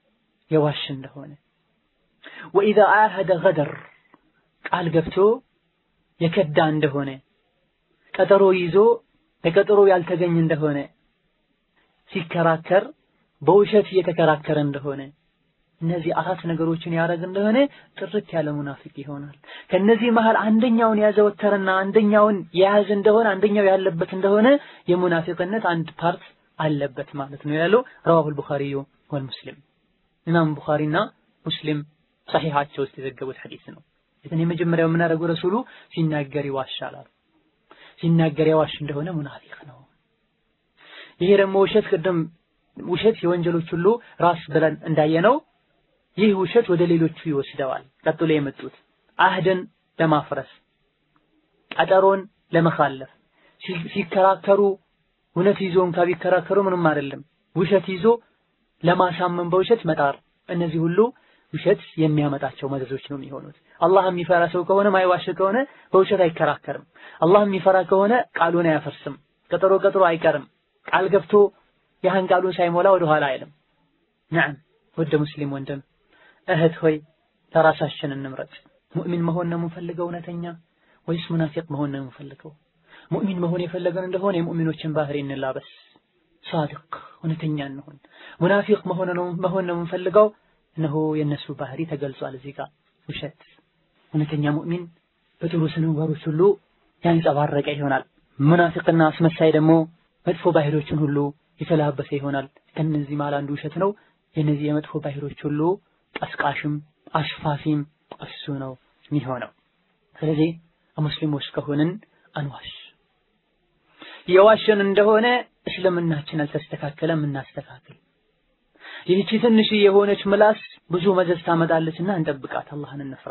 የዋሽ እንደሆነ ወኢዛ አህደ ገደር ቃል ገብቶ የከዳ እንደሆነ ቀጠሮ ይዞ ለቀጠሮ ያልተገኘ እንደሆነ ሲከራከር በውሸት እየተከራከረ እንደሆነ እነዚህ አራት ነገሮችን ያደረግ እንደሆነ ጥርት ያለ ሙናፊቅ ይሆናል። ከነዚህ መሃል አንደኛውን ያዘወተረና አንደኛውን የያዘ እንደሆነ አንደኛው ያለበት እንደሆነ የሙናፊቅነት አንድ ፓርት አለበት ማለት ነው ያለው ረዋሁል ቡኻሪዩ ወል ሙስሊም ኢማም ቡኻሪና ሙስሊም ሰሒሓቸው ውስጥ የዘገቡት ሐዲስ ነው። ይህን የመጀመሪያው የምናደርገው ረሱሉ ሲናገር ይዋሻል አሉ። ሲናገር ያዋሽ እንደሆነ ሙናፊቅ ነው። ይሄ ደግሞ ውሸት ቅድም ውሸት የወንጀሎች ሁሉ ራስ ብለን እንዳየነው ይህ ውሸት ወደ ሌሎቹ ይወስደዋል። ቀጥሎ የመጡት አህድን ለማፍረስ ቀጠሮን ለመኻለፍ ሲከራከሩ እውነት ይዞ እንኳ ቢከራከሩ ምንም አይደለም። ውሸት ይዞ ለማሳመን በውሸት መጣር፣ እነዚህ ሁሉ ውሸት የሚያመጣቸው መዘዞች ነው የሚሆኑት። አላህ የሚፈራ ሰው ከሆነ ማይዋሽ ከሆነ በውሸት አይከራከርም። አላህ የሚፈራ ከሆነ ቃሉን አያፈርስም። ቀጠሮ ቀጥሮ አይቀርም። ቃል ገብቶ ያህን ቃሉን ሳይሞላ ወደ ኋላ አይልም። ነዓም ወደ ሙስሊም ወንድም እህት ሆይ ለራሳችን እንምረጥ። ሙእሚን መሆን ነው የምንፈልገው እውነተኛ ወይስ ሙናፊቅ መሆን ነው የምንፈልገው? ሙእሚን መሆን የፈለገን እንደሆነ የሙእሚኖችን ባህሪ እንላበስ፣ ሳድቅ እውነተኛ እንሆን። ሙናፊቅ መሆን ነው መሆን ነው የምንፈልገው እነሆ የእነሱ ባህሪ ተገልጿል እዚህ ጋር ውሸት። እውነተኛ ሙእሚን በጥሩ ስነ ምግባሮች ሁሉ ያንጸባረቀ ይሆናል። ሙናፊቅና አስመሳይ ደግሞ መጥፎ ባህሪዎችን ሁሉ የተላበሰ ይሆናል። ከነዚህ መሃል አንዱ ውሸት ነው። የነዚህ የመጥፎ ባህሪዎች ሁሉ ቀስቃሽም አሽፋፊም እሱ ነው የሚሆነው። ስለዚህ ሙስሊሞች ከሆንን አንዋሽ። የዋሸን እንደሆነ እስልምናችን አልተስተካከለም፣ እናስተካክል። ይህቺ ትንሽ የሆነች ምላስ ብዙ መዘዝ ታመጣለችና እንጠብቃት፣ አላህን እንፍራ።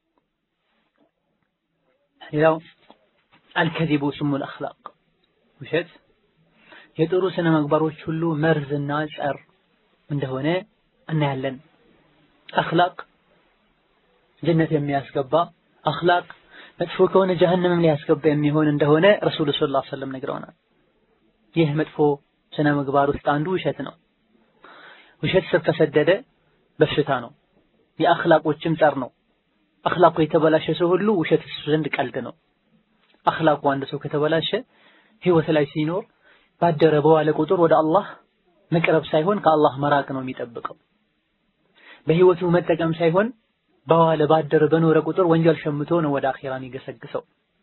ሌላው አልከዚቡ ስሙል አኽላቅ ውሸት የጥሩ ስነ ምግባሮች ሁሉ መርዝና ጸር እንደሆነ እናያለን። አኽላቅ ጀነት የሚያስገባ አኽላቅ መጥፎ ከሆነ ጀሀነምም ሊያስገባ የሚሆን እንደሆነ ረሱሉ ሰለላሁ ዐለይሂ ወሰለም ነግረውናል። ይህ መጥፎ ስነ ምግባር ውስጥ አንዱ ውሸት ነው። ውሸት ስር ከሰደደ በሽታ ነው። የአኽላቆችም ጸር ነው። አኽላቁ የተበላሸ ሰው ሁሉ ውሸት እሱ ዘንድ ቀልድ ነው። አኽላቁ አንድ ሰው ከተበላሸ ህይወት ላይ ሲኖር ባደረ በዋለ ቁጥር ወደ አላህ መቅረብ ሳይሆን ከአላህ መራቅ ነው የሚጠብቀው። በህይወቱ መጠቀም ሳይሆን በዋለ ባደረ በኖረ ቁጥር ወንጀል ሸምቶ ነው ወደ አኺራ የሚገሰግሰው።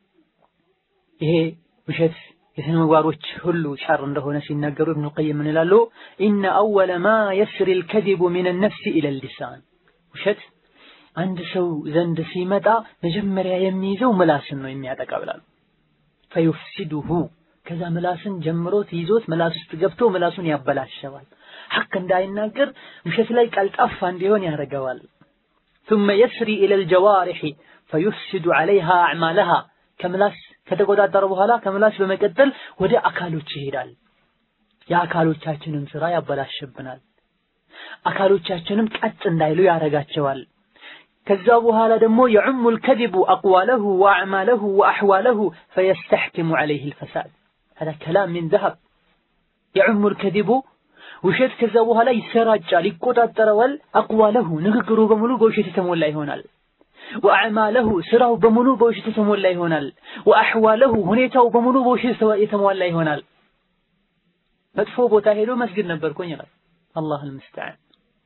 ይሄ ውሸት የስነ ምግባሮች ሁሉ ሸር እንደሆነ ሲናገሩ ኢብኑ ቀይም ምን ይላሉ? ኢነ አወለ ማ የስሪ ልከዚቡ ሚን ነፍሲ ኢለ ሊሳን ውሸት አንድ ሰው ዘንድ ሲመጣ መጀመሪያ የሚይዘው ምላስን ነው የሚያጠቃ ብላሉ። ፈዩፍሲዱሁ ከዛ ምላስን ጀምሮት ይዞት ምላስ ውስጥ ገብቶ ምላሱን ያበላሸዋል። ሐቅ እንዳይናገር ውሸት ላይ ቀልጣፋ እንዲሆን ያደርገዋል። ثم يسري إلى الجوارح فيفسد عليها أعمالها ከምላስ ከተቆጣጠረ በኋላ ከምላስ በመቀጠል ወደ አካሎች ይሄዳል። የአካሎቻችንን ስራ ያበላሽብናል። አካሎቻችንም ቀጥ እንዳይሉ ያደርጋቸዋል። ከዛ በኋላ ደግሞ የዑሙ ልከዚቡ አቅዋለሁ ወአዕማለሁ ወአሕዋለሁ ፈየስተሕኪሙ ዐለይህ ልፈሳድ ሀዛ ከላም ሚን ዘሀብ የዑሙ ልከዚቡ ውሸት ከዛ በኋላ ይሰራጫል፣ ይቆጣጠረዋል። አቅዋለሁ ንግግሩ በሙሉ በውሸት የተሞላ ይሆናል። ወአዕማለሁ ስራው በሙሉ በውሸት የተሞላ ይሆናል። ወአሕዋለሁ ሁኔታው በሙሉ በውሸት የተሟላ ይሆናል። መጥፎ ቦታ ሄዶ መስጊድ ነበርኩኝ ይላል። አላህ አልሙስተዓን።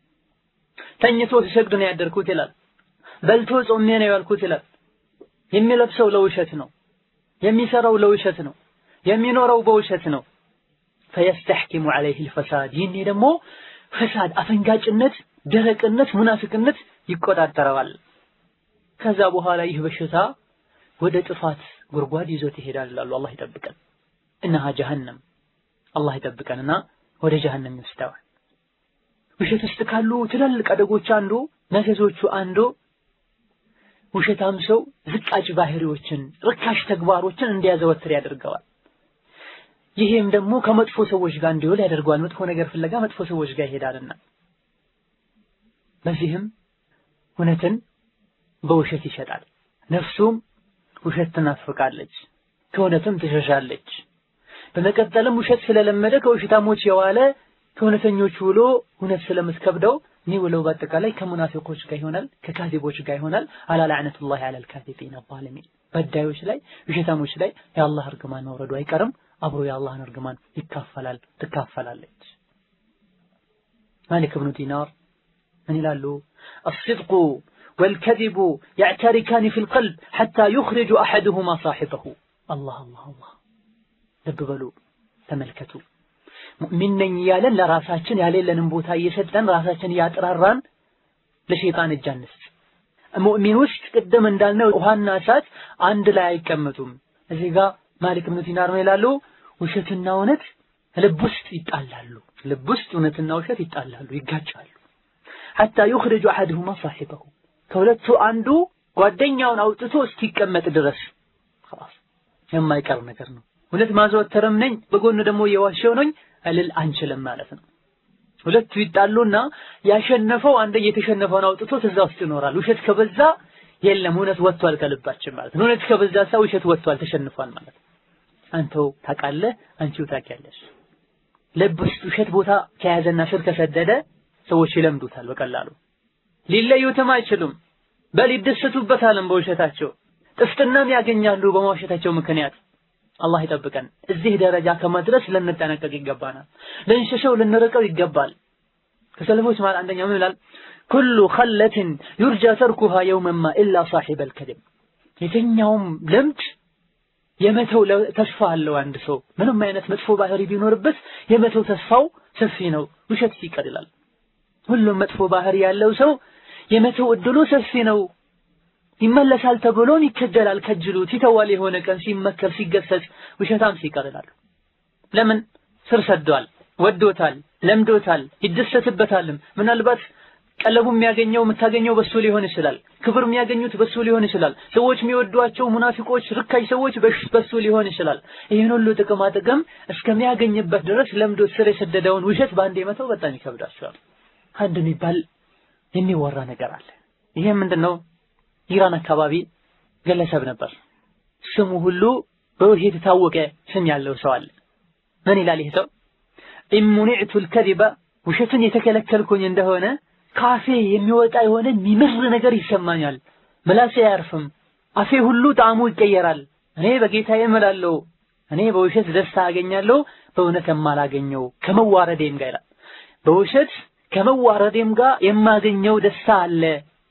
ተኝቶ ሲሰግድ ነው ያደርኩት ይላል። በልቶ ጾሜ ነው ያልኩት ይላል። የሚለብሰው ለውሸት ነው፣ የሚሰራው ለውሸት ነው፣ የሚኖረው በውሸት ነው። ፈየስተሕኪሙ ዐለይህ ልፈሳድ ይህኔ ደግሞ ፈሳድ፣ አፈንጋጭነት፣ ደረቅነት፣ ሙናፊቅነት ይቆጣጠረዋል። ከዛ በኋላ ይህ በሽታ ወደ ጥፋት ጉድጓድ ይዞት ይሄዳል ይላሉ። አላህ ይጠብቀን። እነሃ ጀሀነም አላህ ይጠብቀንና ወደ ጀሀነም ይወስደዋል። ውሸት ውስጥ ካሉ ትላልቅ አደጎች አንዱ መዘዞቹ አንዱ ውሸታም ሰው ዝቃጭ ባህሪዎችን፣ ርካሽ ተግባሮችን እንዲያዘወትር ያደርገዋል። ይሄም ደግሞ ከመጥፎ ሰዎች ጋር እንዲውል ያደርገዋል። መጥፎ ነገር ፍለጋ መጥፎ ሰዎች ጋር ይሄዳልና በዚህም እውነትን በውሸት ይሸጣል። ነፍሱም ውሸት ትናፍቃለች፣ ከእውነትም ትሸሻለች። በመቀጠልም ውሸት ስለለመደ ከውሸታሞች የዋለ ከእውነተኞች ውሎ እውነት ስለምትከብደው የሚውለው በአጠቃላይ ከሙናፊቆች ጋር ይሆናል፣ ከካዚቦች ጋር ይሆናል። አላ ለዕነቱላሂ ዐለል ካዚቢን ዛሊሚን በዳዮች ላይ ውሸታሞች ላይ የአላህ እርግማን መውረዱ አይቀርም። አብሮ የአላህን እርግማን ይካፈላል ትካፈላለች። ማሊክ ብኑ ዲናር ምን ይላሉ? አስድቁ ወልከዚቡ ያዕተሪካኒ ፊል ቀልብ ሐታ ዩኽሪጁ አሐዱሁማ ሳሒበሁ። አላህ አላህ አላህ። ልብ በሉ ተመልከቱ። ሙእሚን ነኝ እያለን ለራሳችን ያሌለንን ቦታ እየሰጠን ራሳችን እያጥራራን ለሸይጣን እጅ አንስጥ። ሙእሚን ውስጥ ቅድም እንዳልነው ውሃና እሳት አንድ ላይ አይቀመጡም። እዚህ ጋር ማሊክ ብኑ ዲናር ምን ይላሉ? ውሸትና እውነት ልብ ውስጥ ይጣላሉ። ልብ ውስጥ እውነትና ውሸት ይጣላሉ፣ ይጋጫሉ። ሐታ ዩኽሪጁ አሐድሁማ ሳሒበሁ ከሁለቱ አንዱ ጓደኛውን አውጥቶ እስኪቀመጥ ድረስ خلاص የማይቀር ነገር ነው። እውነት ማዘወተርም ነኝ በጎን ደግሞ እየዋሸው ነኝ እልል አንችልም ማለት ነው። ሁለቱ ይጣሉና ያሸነፈው አንደ የተሸነፈውን አውጥቶ እዛ ውስጥ ይኖራል። ውሸት ከበዛ የለም እውነት ወጥቷል ከልባችን ማለት ነው። እውነት ከበዛ ሰው ውሸት ወጥቷል ተሸንፏል ማለት ነው። አንተው ታውቃለህ፣ አንቺው ታውቂያለሽ። ልብ ውስጥ ውሸት ቦታ ከያዘና ስር ከሰደደ ሰዎች ይለምዱታል በቀላሉ ሊለዩትም አይችሉም። በል ይደሰቱበታልም በውሸታቸው ጥፍጥናም ያገኛሉ በመዋሸታቸው ምክንያት። አላህ ይጠብቀን። እዚህ ደረጃ ከመድረስ ልንጠነቀቅ ይገባናል። ልንሸሸው ልንርቀው ይገባል። ከሰለፎች ማለት አንደኛው ምን ይላል? ኩሉ ኸለትን ዩርጃ ተርኩሃ የውመማ ኢላ ሳሒበል ከድብ። የትኛውም ልምድ የመተው ተስፋ አለው። አንድ ሰው ምንም አይነት መጥፎ ባህሪ ቢኖርበት የመተው ተስፋው ሰፊ ነው። ውሸት ሲቀር ይላል። ሁሉም መጥፎ ባህሪ ያለው ሰው የመተው እድሉ ሰፊ ነው። ይመለሳል ተብሎም ይከጀላል፣ ከጅሉት ይተዋል። የሆነ ቀን ሲመከር ሲገሰጽ ውሸታም ሲቀር ይላሉ። ለምን ስር ሰዷል፣ ወዶታል፣ ለምዶታል፣ ይደሰትበታልም። ምናልባት ቀለቡ የሚያገኘው የምታገኘው በሱ ሊሆን ይችላል። ክብር የሚያገኙት በሱ ሊሆን ይችላል። ሰዎች የሚወዷቸው ሙናፊቆች፣ ርካሽ ሰዎች በሱ ሊሆን ይችላል። ይህን ሁሉ ጥቅማ ጥቅም እስከሚያገኝበት ድረስ ለምዶት ስር የሰደደውን ውሸት በአንዴ መተው በጣም ይከብዳቸዋል። አንድ የሚባል የሚወራ ነገር አለ። ይሄ ምንድን ነው? ኢራን አካባቢ ግለሰብ ነበር። ስሙ ሁሉ በውሸት የታወቀ ስም ያለው ሰው አለ። ምን ይላል ይህ ሰው? ኢሙኒዕቱ ልከዚበ ውሸትን የተከለከልኩኝ እንደሆነ ካፌ የሚወጣ የሆነ የሚምር ነገር ይሰማኛል። ምላሴ አያርፍም። አፌ ሁሉ ጣዕሙ ይቀየራል። እኔ በጌታዬ እምላለሁ፣ እኔ በውሸት ደስታ አገኛለሁ፣ በእውነት የማላገኘው ከመዋረዴም ጋር ይላል። በውሸት ከመዋረዴም ጋር የማገኘው ደስታ አለ፣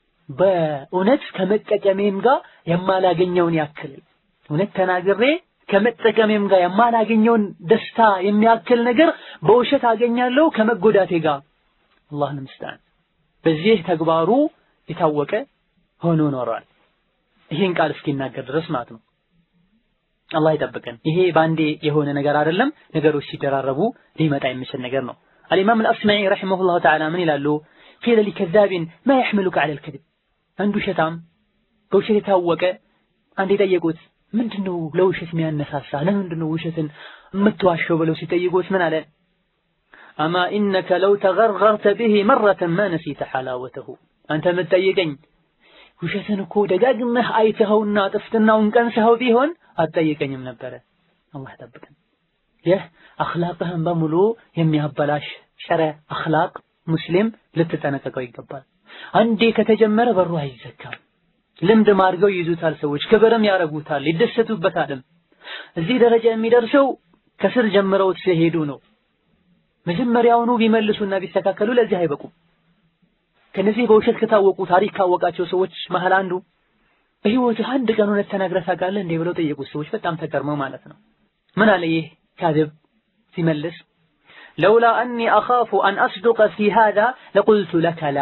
በእውነት ከመጠቀሜም ጋር የማላገኘውን ያክል እውነት ተናግሬ ከመጠቀሜም ጋር የማላገኘውን ደስታ የሚያክል ነገር በውሸት አገኛለሁ ከመጎዳቴ ጋር አላህን ምስጣን በዚህ ተግባሩ የታወቀ ሆኖ ኖሯል። ይሄን ቃል እስኪናገር ድረስ ማለት ነው። አላህ ይጠብቀን። ይሄ ባንዴ የሆነ ነገር አይደለም። ነገሮች ሲደራረቡ ሊመጣ የሚችል ነገር ነው። አልኢማም አልአስማዒ ረሒመሁላሁ ተዓላ ምን ይላሉ? ቂለ ሊከዛቢን ማ የሕምሉከ ዐለል ከዚብ። አንዱ ውሸታም በውሸት የታወቀ አንድ የጠየቁት ምንድን ነው ለውሸት የሚያነሳሳ ለምንድን ነው ውሸትን የምትዋሸው ብለው ሲጠይቁት ምን አለ? አማ ኢነከ ለው ተገርገርተ ብሂ መረተን ማ ነሲተ ሐላወተሁ። አንተ የምትጠይቀኝ ውሸትን እኮ ደጋግመህ አይተኸውና ጥፍጥናውን ቀምሰኸው ቢሆን አትጠይቀኝም ነበረ። አላህ ይጠብቀን። ይህ አኽላቅህን በሙሉ የሚያበላሽ ጸረ አኽላቅ ሙስሊም ልትጠነቀቀው ይገባል። አንዴ ከተጀመረ በሩ አይዘጋም። ልምድ ማድርገው ይይዙታል ሰዎች፣ ክብርም ያረጉታል፣ ይደሰቱበታልም። እዚህ ደረጃ የሚደርሰው ከስር ጀምረውት ሲሄዱ ነው። መጀመሪያውኑ ቢመልሱና ቢስተካከሉ ለዚህ አይበቁም። ከነዚህ በውሸት ከታወቁ ታሪክ ካወቃቸው ሰዎች መሀል አንዱ በህይወትህ አንድ ቀን እውነት ተናግረህ ታውቃለህ እንዴ ብለው ጠየቁት ሰዎች በጣም ተገርመው ማለት ነው። ምን አለ ይህ ካذብ ሲመልስ ለውላ አኒ አኻፉ አን አስዱቀ ፊ ሃዛ ለቁልቱ ለከ ላ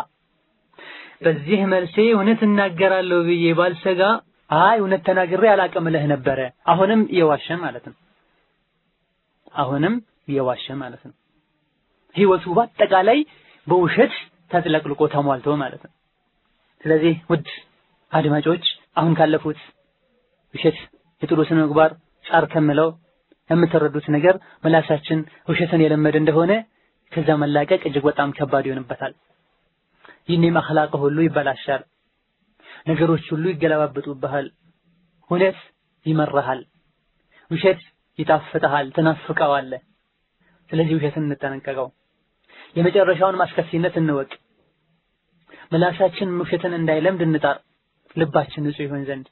በዚህ መልሴ እውነት እናገራለሁ ብዬ ባልሰጋ አይ እውነት ተናግሬ አላቅም እልህ ነበረ። አሁንም እየዋሸ ማለት ነው። አሁንም እየዋሸ ማለት ነው። ህይወቱ በአጠቃላይ በውሸት ተጥለቅልቆ ተሟልቶ ማለት ነው። ስለዚህ ውድ አድማጮች አሁን ካለፉት ውሸት የጥሩ ስነ ምግባር ጻር ከምለው የምትረዱት ነገር ምላሳችን ውሸትን የለመደ እንደሆነ ከዛ መላቀቅ እጅግ በጣም ከባድ ይሆንበታል። ይህኔም አኽላቅ ሁሉ ይበላሻል። ነገሮች ሁሉ ይገለባበጡብሃል። እውነት ይመራሃል፣ ውሸት ይጣፍጥሃል፣ ትናፍቀዋለህ። ስለዚህ ውሸትን እንጠነቀቀው። የመጨረሻውን ማስከፊነት እንወቅ። ምላሳችን ውሸትን እንዳይለምድ እንጣር። ልባችን ንጹህ ይሆን ዘንድ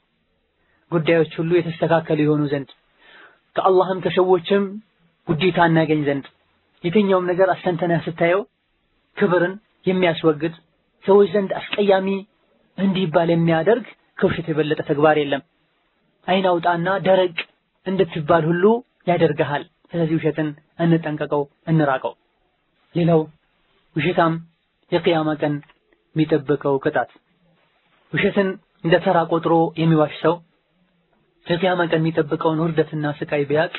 ጉዳዮች ሁሉ የተስተካከሉ የሆኑ ዘንድ ከአላህም ከሰዎችም ውዴታ እናገኝ ዘንድ የትኛውም ነገር አስተንተነህ ስታየው ክብርን የሚያስወግድ ሰዎች ዘንድ አስቀያሚ እንዲባል የሚያደርግ ከውሸት የበለጠ ተግባር የለም። አይን አውጣና ደረቅ እንድትባል ሁሉ ያደርግሃል። ስለዚህ ውሸትን እንጠንቀቀው፣ እንራቀው። ሌላው ውሸታም የቅያማ ቀን የሚጠብቀው ቅጣት ውሸትን እንደ ተራ ቆጥሮ የሚዋሽ ሰው የቅያማ ቀን የሚጠብቀውን ውርደትና ስቃይ ቢያቅ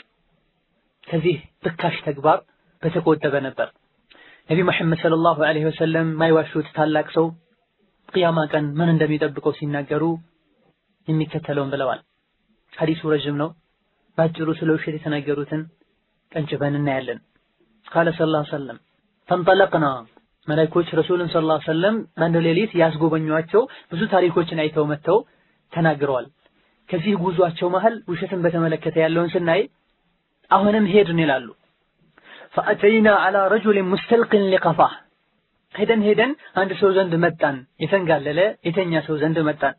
ከዚህ ርካሽ ተግባር በተቆጠበ ነበር። ነቢ መሐመድ ሰለላሁ ዐለይሂ ወሰለም የማይዋሹት ታላቅ ሰው ቅያማ ቀን ምን እንደሚጠብቀው ሲናገሩ የሚከተለውን ብለዋል። ሐዲሱ ረዥም ነው። በአጭሩ ስለ ውሸት የተናገሩትን ቀንጭበን እናያለን። ቃለ ሰለላሁ ዐለይሂ ወሰለም ፈንጠለቅና መላእክቶች ረሱልን ሰለላሁ ዐለይሂ ወሰለም በአንድ ሌሊት ያስጎበኟቸው ብዙ ታሪኮችን አይተው መጥተው ተናግረዋል። ከዚህ ጉዟቸው መሃል ውሸትን በተመለከተ ያለውን ስናይ አሁንም ሄድን ይላሉ። ፈአተይና ዐላ ረጁሊን ሙስተልቅን ሊቀፋህ ሄደን ሄደን አንድ ሰው ዘንድ መጣን። የተንጋለለ የተኛ ሰው ዘንድ መጣን።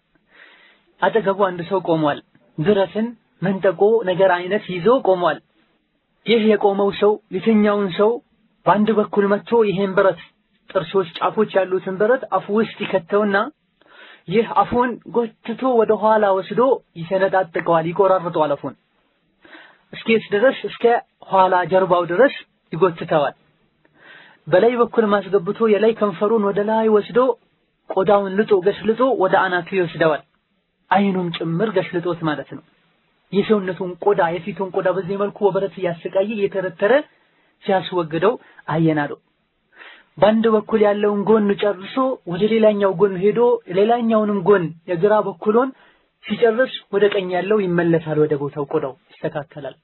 አጠገቡ አንድ ሰው ቆሟል። ብረትን መንጠቆ ነገር አይነት ይዞ ቆሟል። ይህ የቆመው ሰው የተኛውን ሰው በአንድ በኩል መጥቶ ይሄን ብረት ጥርሶች፣ ጫፎች ያሉትን ብረት አፉ ውስጥ ይከተውና ይህ አፉን ጎትቶ ወደ ኋላ ወስዶ ይሰነጣጥቀዋል፣ ይቆራርጠዋል። አፉን እስኬት ድረስ እስከ ኋላ ጀርባው ድረስ ይጎትተዋል። በላይ በኩል ማስገብቶ የላይ ከንፈሩን ወደ ላይ ወስዶ ቆዳውን ልጦ ገሽልጦ ወደ አናቱ ይወስደዋል። አይኑም ጭምር ገሽልጦት ማለት ነው። የሰውነቱን ቆዳ የፊቱን ቆዳ በዚህ መልኩ ወበረት እያሰቃየ እየተረተረ ሲያስወግደው አየናለው። በአንድ በኩል ያለውን ጎን ጨርሶ ወደ ሌላኛው ጎን ሄዶ ሌላኛውንም ጎን የግራ በኩሉን ሲጨርስ ወደ ቀኝ ያለው ይመለሳል፣ ወደ ቦታው ቆዳው ይስተካከላል።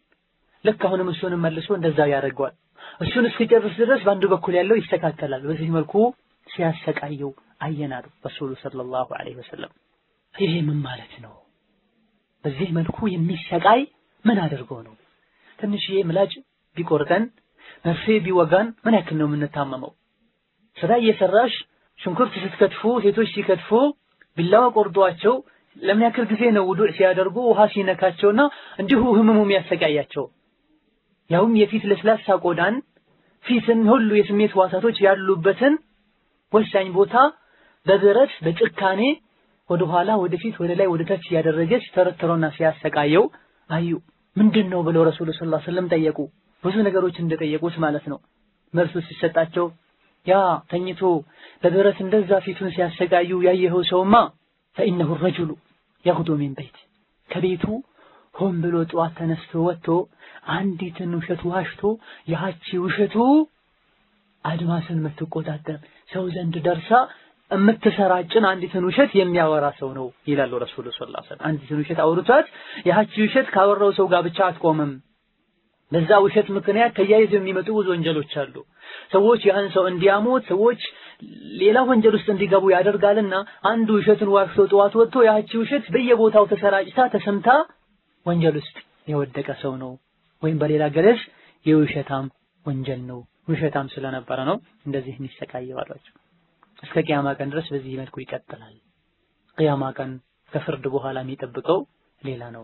ልክ አሁንም እሱንም መልሶ እንደዛ ያደርገዋል። እሱን እስኪጨርስ ድረስ በአንድ በኩል ያለው ይስተካከላል። በዚህ መልኩ ሲያሰቃየው አየናሉ ረሱሉ ሰለላሁ ዐለይሂ ወሰለም። ይሄ ምን ማለት ነው? በዚህ መልኩ የሚሰቃይ ምን አድርጎ ነው? ትንሽዬ ምላጭ ቢቆርጠን መርፌ ቢወጋን ምን ያክል ነው የምንታመመው? ስራ እየሰራሽ ሽንኩርት ስትከትፉ ሴቶች ሲከትፉ ቢላዋ ቆርጧቸው ለምን ያክል ጊዜ ነው ውዱእ ሲያደርጉ ውሃ ሲነካቸውና እንዲሁ ህመሙ የሚያሰቃያቸው? ያውም የፊት ለስላሳ ቆዳን ፊትን ሁሉ የስሜት ዋሳቶች ያሉበትን ወሳኝ ቦታ በብረት በጭካኔ ወደ ኋላ ወደፊት ወደ ላይ ወደ ታች ያደረገች ተረተሮና ሲያሰቃየው አዩ። ምንድን ነው ብለው ረሱሉ ሰለላሁ ዐለይሂ ወሰለም ጠየቁ። ብዙ ነገሮች እንደጠየቁት ማለት ነው። መልሱ ሲሰጣቸው ያ ተኝቶ በብረት እንደዛ ፊቱን ሲያሰቃዩ ያየኸው ሰውማ ፈኢነሁ ረጁሉ የግዱ ሚን በይት ከቤቱ ሆን ብሎ ጠዋት ተነስቶ ወጥቶ አንዲትን ውሸት ዋሽቶ ያቺ ውሸቱ አድማስን የምትቆጣጠር ሰው ዘንድ ደርሳ የምትሰራጭን አንዲትን ውሸት የሚያወራ ሰው ነው ይላሉ ረሱሉ ሰለላሁ ዐለይሂ ወሰለም። አንዲትን ውሸት አውርቷት ያቺ ውሸት ካወራው ሰው ጋር ብቻ አትቆምም። በዛ ውሸት ምክንያት ተያይዘው የሚመጡ ብዙ ወንጀሎች አሉ። ሰዎች ያን ሰው እንዲያሙት፣ ሰዎች ሌላ ወንጀል ውስጥ እንዲገቡ ያደርጋልና አንዱ ውሸትን ዋሽቶ ጠዋት ወጥቶ ያቺ ውሸት በየቦታው ተሰራጭታ ተሰምታ ወንጀል ውስጥ የወደቀ ሰው ነው። ወይም በሌላ ገለጽ የውሸታም ወንጀል ነው። ውሸታም ስለነበረ ነው እንደዚህ የሚሰቃየው አሏቸው። እስከ ቅያማ ቀን ድረስ በዚህ መልኩ ይቀጥላል። ቅያማ ቀን ከፍርድ በኋላ የሚጠብቀው ሌላ ነው።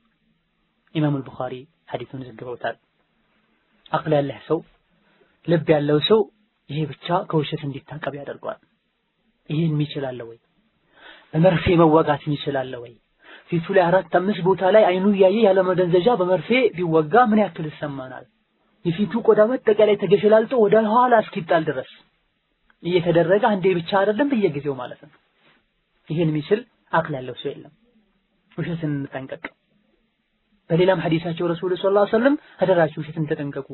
ኢማሙ አልቡኻሪ ሐዲሱን ዘግበውታል። አቅል ያለህ ሰው ልብ ያለው ሰው ይሄ ብቻ ከውሸት እንዲታቀብ ያደርገዋል። ይሄን የሚችላለ ወይ? በመርፌ መወጋት የሚችላለ ወይ? ፊቱ ላይ አራት አምስት ቦታ ላይ አይኑ እያየ ያለ መደንዘዣ በመርፌ ቢወጋ ምን ያክል ይሰማናል? የፊቱ ቆዳ በአጠቃላይ ተገሸላልጦ ወደ ኋላ እስኪጣል ድረስ እየተደረገ አንዴ ብቻ አይደለም በየጊዜው ማለት ነው። ይሄን የሚችል አቅል ያለው ሰው የለም። ውሸትን እንጠንቀቅ። በሌላም ሐዲሳቸው ረሱሉ ሰለላሁ ዐለይሂ ወሰለም አደራችሁ ውሸትን ተጠንቀቁ።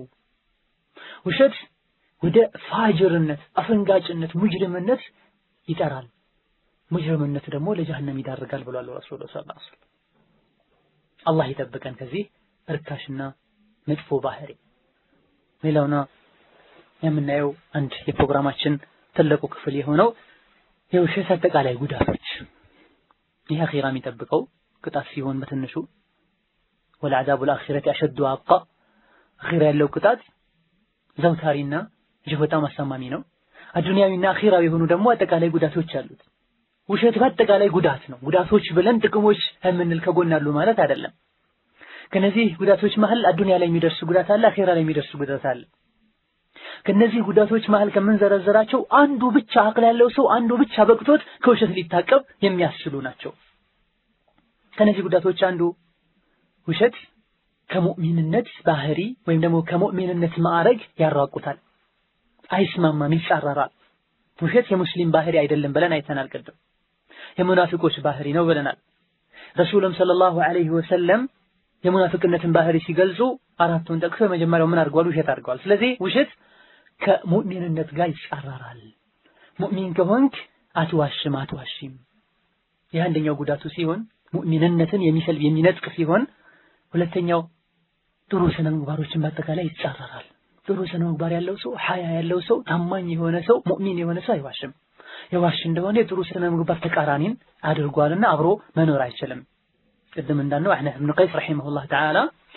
ውሸት ወደ ፋጅርነት፣ አፈንጋጭነት፣ ሙጅሪምነት ይጠራል። ሙጅሪምነት ደግሞ ለጀሃነም ይዳርጋል ብሏል ረሱሉ ሰለላሁ ዐለይሂ ወሰለም። አላህ ይጠብቀን ከዚህ እርካሽና መጥፎ ባህሪ። ሌላውና የምናየው አንድ የፕሮግራማችን ትልቁ ክፍል የሆነው የውሸት አጠቃላይ ጉዳቶች ይህ አኺራ የሚጠብቀው ቅጣት ሲሆን በትንሹ ወለዐዛቡል አኺረቲ አሸዱ አብቃ አኺራ ያለው ቅጣት ዘውታሪና እጅግ በጣም አሳማሚ ነው። አዱንያዊና አኺራዊ የሆኑ ደግሞ አጠቃላይ ጉዳቶች አሉት። ውሸት በአጠቃላይ ጉዳት ነው። ጉዳቶች ብለን ጥቅሞች የምንል ከጎን አሉ ማለት አይደለም። ከነዚህ ጉዳቶች መሀል አዱንያ ላይ የሚደርስ ጉዳት አለ፣ አኺራ ላይ የሚደርስ ጉዳት አለ። ከነዚህ ጉዳቶች መሀል ከምንዘረዘራቸው አንዱ ብቻ አቅል ያለው ሰው አንዱ ብቻ በቅቶት ከውሸት ሊታቀብ የሚያስችሉ ናቸው። ከነዚህ ጉዳቶች አንዱ ውሸት ከሙእሚንነት ባህሪ ወይም ደግሞ ከሙእሚንነት ማዕረግ ያራቁታል፣ አይስማማም፣ ይጻረራል። ውሸት የሙስሊም ባህሪ አይደለም ብለን አይተናል። ቅድም የሙናፊቆች ባህሪ ነው ብለናል። ረሱልም ሰለላሁ ዐለይሂ ወሰለም የሙናፊቅነትን ባህሪ ሲገልጹ አራቱን ጠቅሶ የመጀመሪያው ምን አድርገዋል? ውሸት አድርገዋል። ስለዚህ ውሸት ከሙእሚንነት ጋር ይጻረራል። ሙእሚን ከሆንክ አትዋሽም፣ አትዋሽም። ይህ አንደኛው ጉዳቱ ሲሆን ሙእሚንነትን የሚሰልብ የሚነጥቅ ሲሆን፣ ሁለተኛው ጥሩ ስነ ምግባሮችን በአጠቃላይ ይጻረራል። ጥሩ ስነ ምግባር ያለው ሰው፣ ሐያ ያለው ሰው፣ ታማኝ የሆነ ሰው፣ ሙእሚን የሆነ ሰው አይዋሽም። የዋሽ እንደሆነ የጥሩ ስነ ምግባር ተቃራኒን አድርጓልና አብሮ መኖር አይችልም። ቅድም እንዳልነው አህነፍ ብን ቀይስ ረሒመሁላህ ተዓላ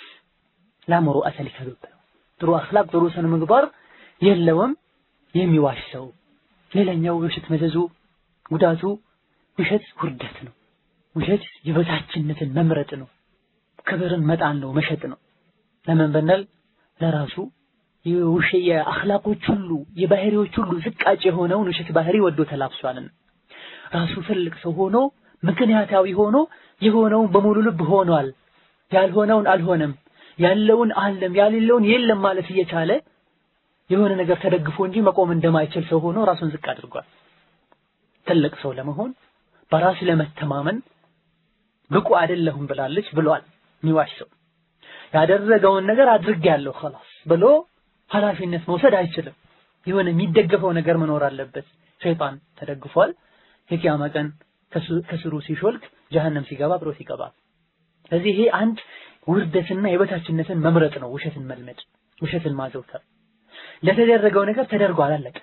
ላ ሙሩአተ ሊከذብ ጥሩ አኽላቅ ጥሩ ስነ ምግባር የለውም የሚዋሽ ሰው። ሌላኛው የውሸት መዘዙ ጉዳቱ ውሸት ውርደት ነው። ውሸት የበታችነትን መምረጥ ነው። ክብርን መጣል ነው፣ መሸጥ ነው። ለምን ብንል ለራሱ የውሸ የአኽላቆች ሁሉ የባህሪዎች ሁሉ ዝቃጭ የሆነውን ውሸት ባህሪ ወዶ ተላብሷልን። ራሱ ትልቅ ሰው ሆኖ ምክንያታዊ ሆኖ የሆነውን በሙሉ ልብ ሆኗል፣ ያልሆነውን አልሆነም፣ ያለውን አለም፣ ያሌለውን የለም ማለት እየቻለ የሆነ ነገር ተደግፎ እንጂ መቆም እንደማይችል ሰው ሆኖ ራሱን ዝቅ አድርጓል። ትልቅ ሰው ለመሆን በራስ ለመተማመን ብቁ አይደለሁም ብላለች ብሏል። የሚዋሽ ሰው ያደረገውን ነገር አድርጌያለሁ ኸላስ ብሎ ኃላፊነት መውሰድ አይችልም። የሆነ የሚደገፈው ነገር መኖር አለበት። ሸይጣን ተደግፏል። የቂያማ ቀን ከስሩ ሲሾልክ ጀሀነም ሲገባ አብሮት ይገባል። ስለዚህ ይሄ አንድ ውርደትና የበታችነትን መምረጥ ነው። ውሸትን መልመድ፣ ውሸትን ማዘውተር። ለተደረገው ነገር ተደርጓል፣ አለቀ።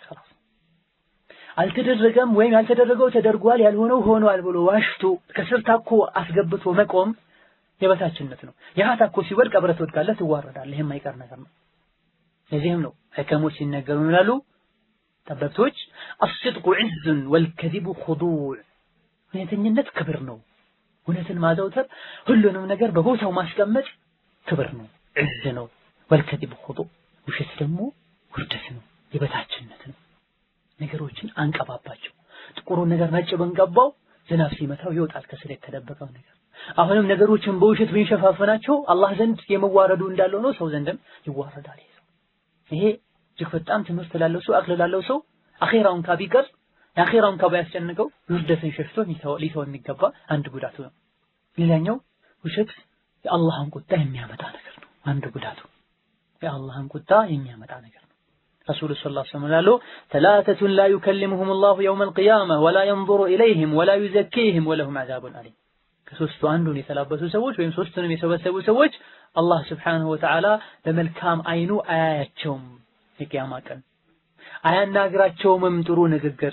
አልተደረገም ወይም ያልተደረገው ተደርጓል፣ ያልሆነው ሆኗል ብሎ ዋሽቶ ከስር ታኮ አስገብቶ መቆም የበታችነት ነው። ያ ታኮ ሲወድቅ አብረህ ትወድቃለህ፣ ትዋረዳለህ። ይሄ የማይቀር ነገር ነው። ለዚህም ነው ሕከሞች ሲነገሩ ይላሉ ጠበብቶች አስድቁ ዒዝን ወልከዚቡ ኹዱዕ እውነተኝነት ክብር ነው። እውነትን ማዘውተር ሁሉንም ነገር በቦታው ማስቀመጥ ክብር ነው፣ ዒዝ ነው። ወልከዚቡ ኹዱዕ ውሸት ደግሞ ውርደት ነው፣ የበታችነት ነው። ነገሮችን አንቀባባቸው። ጥቁሩን ነገር ነጭ ብንቀባው ዝናብ ሲመታው ይወጣል ከስር የተደበቀው ነገር። አሁንም ነገሮችን በውሸት ብንሸፋፈናቸው አላህ ዘንድ የመዋረዱ እንዳለው ነው፣ ሰው ዘንድም ይዋረዳል። ይሄ እጅግ በጣም ትምህርት ላለው ሰው አቅል ላለው ሰው አኼራውን ካቢቀር የአኼራውን ካባ ያስጨንቀው ውርደትን ሸሽቶ ሊተው የሚገባ አንድ ጉዳቱ ነው። ሌላኛው ውሸት የአላህን ቁጣ የሚያመጣ ነገር ነው። አንድ ጉዳቱ የአላህን ቁጣ የሚያመጣ ነገር ነው። ረሱሉ ሰለላሁ ዐለይሂ ወሰለም ይላሉ ተላተቱን ላ ዩከሊሙሁም ላሁ የውመል ቂያማ ወላ የንዙሩ ኢለይሂም ወላ ዩዘኪሂም ወለሁም ዐዛቡን አሊም። ከሶስቱ አንዱን የተላበሱ ሰዎች ወይም ሶስቱንም የሰበሰቡ ሰዎች አላህ ስብሓንሁ ወተዓላ በመልካም አይኑ አያያቸውም። የቂያማ ቀን አያናግራቸውምም ጥሩ ንግግር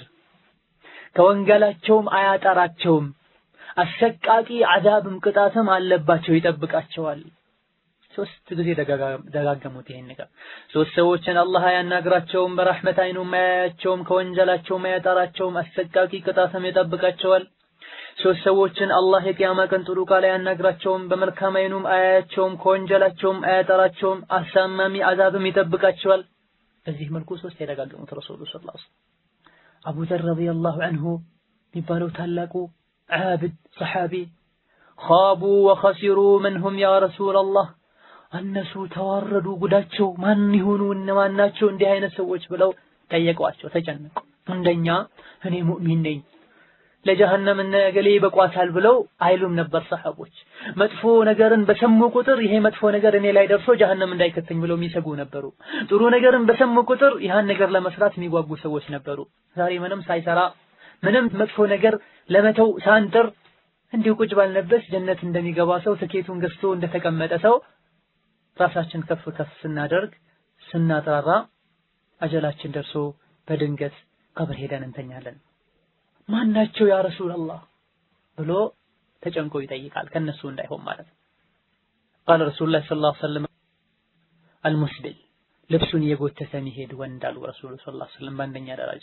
ከወንጌላቸውም አያጠራቸውም። አሰቃቂ አዛብም ቅጣትም አለባቸው፣ ይጠብቃቸዋል። ሶስት ጊዜ ደጋገሙት ይሄን ነገር። ሶስት ሰዎችን አላህ አያናግራቸውም፣ በረሕመት አይኑም አያያቸውም፣ ከወንጀላቸውም አያጠራቸውም፣ አሰቃቂ ቅጣትም ይጠብቃቸዋል። ሶስት ሰዎችን አላህ የቂያማ ቀን ጥሩ ቃል አያናግራቸውም፣ በመልካም አይኑም አያያቸውም፣ ከወንጀላቸውም አያጠራቸውም፣ አሳማሚ አዛብም ይጠብቃቸዋል። በዚህ መልኩ ሶስት የደጋገሙት ረሱሉ ሰለላሁ ዐለይሂ ወሰለም። አቡ ዘር ረዲየላሁ ዐንሁ የሚባለው ታላቁ ዓብድ ሰሓቢ ኻቡ ወኸሲሩ መንሁም ያ ረሱለላህ እነሱ ተዋረዱ፣ ጉዳቸው ማን ይሆኑ እነማን ናቸው እንዲህ አይነት ሰዎች ብለው ጠየቋቸው፣ ተጨነቁ። እንደኛ እኔ ሙእሚን ነኝ ለጀሀነም እነ እገሌ ይበቋታል ብለው አይሉም ነበር ሰሐቦች። መጥፎ ነገርን በሰሙ ቁጥር ይሄ መጥፎ ነገር እኔ ላይ ደርሶ ጀሀነም እንዳይከተኝ ብለው የሚሰጉ ነበሩ። ጥሩ ነገርን በሰሙ ቁጥር ይህን ነገር ለመስራት የሚጓጉ ሰዎች ነበሩ። ዛሬ ምንም ሳይሰራ ምንም መጥፎ ነገር ለመተው ሳንጥር እንዲሁ ቁጭ ባልነበት ጀነት እንደሚገባ ሰው ትኬቱን ገዝቶ እንደተቀመጠ ሰው ራሳችን ከፍ ከፍ ስናደርግ ስናጥራራ አጀላችን ደርሶ በድንገት ቀብር ሄደን እንተኛለን። ማናቸው ያ ረሱላላህ ብሎ ተጨንቆ ይጠይቃል። ከነሱ እንዳይሆን ማለት ነው። ቃለ ረሱሉላህ ሰለላሁ ዐለይሂ ወሰለም አልሙስቢል ልብሱን እየጎተተ የሚሄድ ወንድ አሉ ረሱሉ ሰለላሁ ዐለይሂ ወሰለም በአንደኛ ደረጃ።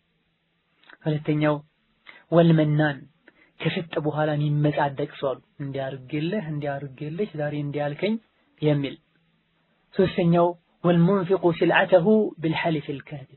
ሁለተኛው ወልመናን ከሰጠ በኋላ የሚመጻደቅ ሰው አሉ እንዲያርግልህ እንዲያርግልሽ ዛሬ እንዲያልከኝ የሚል። ሶስተኛው ወልሙንፊቁ ሲልዓተሁ ቢልሐሊፍ ልካዚብ